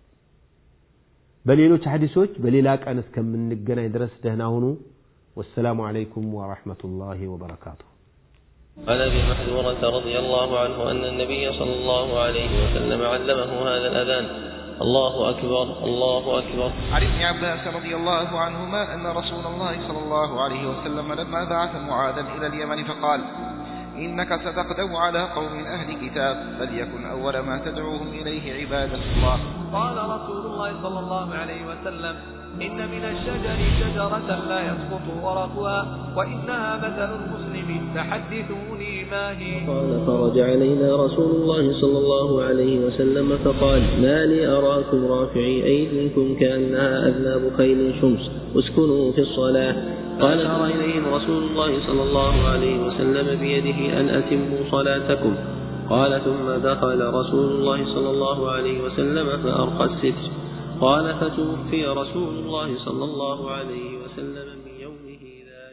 በሌሎች ሐዲሶች በሌላ ቀን እስከምንገናኝ ድረስ ደህና ሁኑ። ወሰላሙ ዓለይኩም ወረሕመቱላሂ ወበረካቱሁ። عن ابي محذورة رضي الله عنه ان النبي صلى الله عليه وسلم علمه هذا الاذان الله اكبر الله اكبر عن ابن عباس رضي الله عنهما أن رسول الله صلى الله عليه وسلم لما بعث معاذا إلى اليمن فقال إنك ستقدم على قوم أهل كتاب فليكن أول ما تدعوهم إليه عبادة الله قال رسول الله صلى الله عليه وسلم إن من الشجر شجرة لا يسقط ورقها وإنها مثل المسلم فحدثوني ما هي قال فرج علينا رسول الله صلى الله عليه وسلم فقال ما لي أراكم رافعي أيديكم كأنها أذناب خيل شمس اسكنوا في الصلاة قال أشار إليهم رسول الله صلى الله عليه وسلم بيده أن أتموا صلاتكم قال ثم دخل رسول الله صلى الله عليه وسلم فأرقى الستر قال فتوفي رسول الله صلى الله عليه وسلم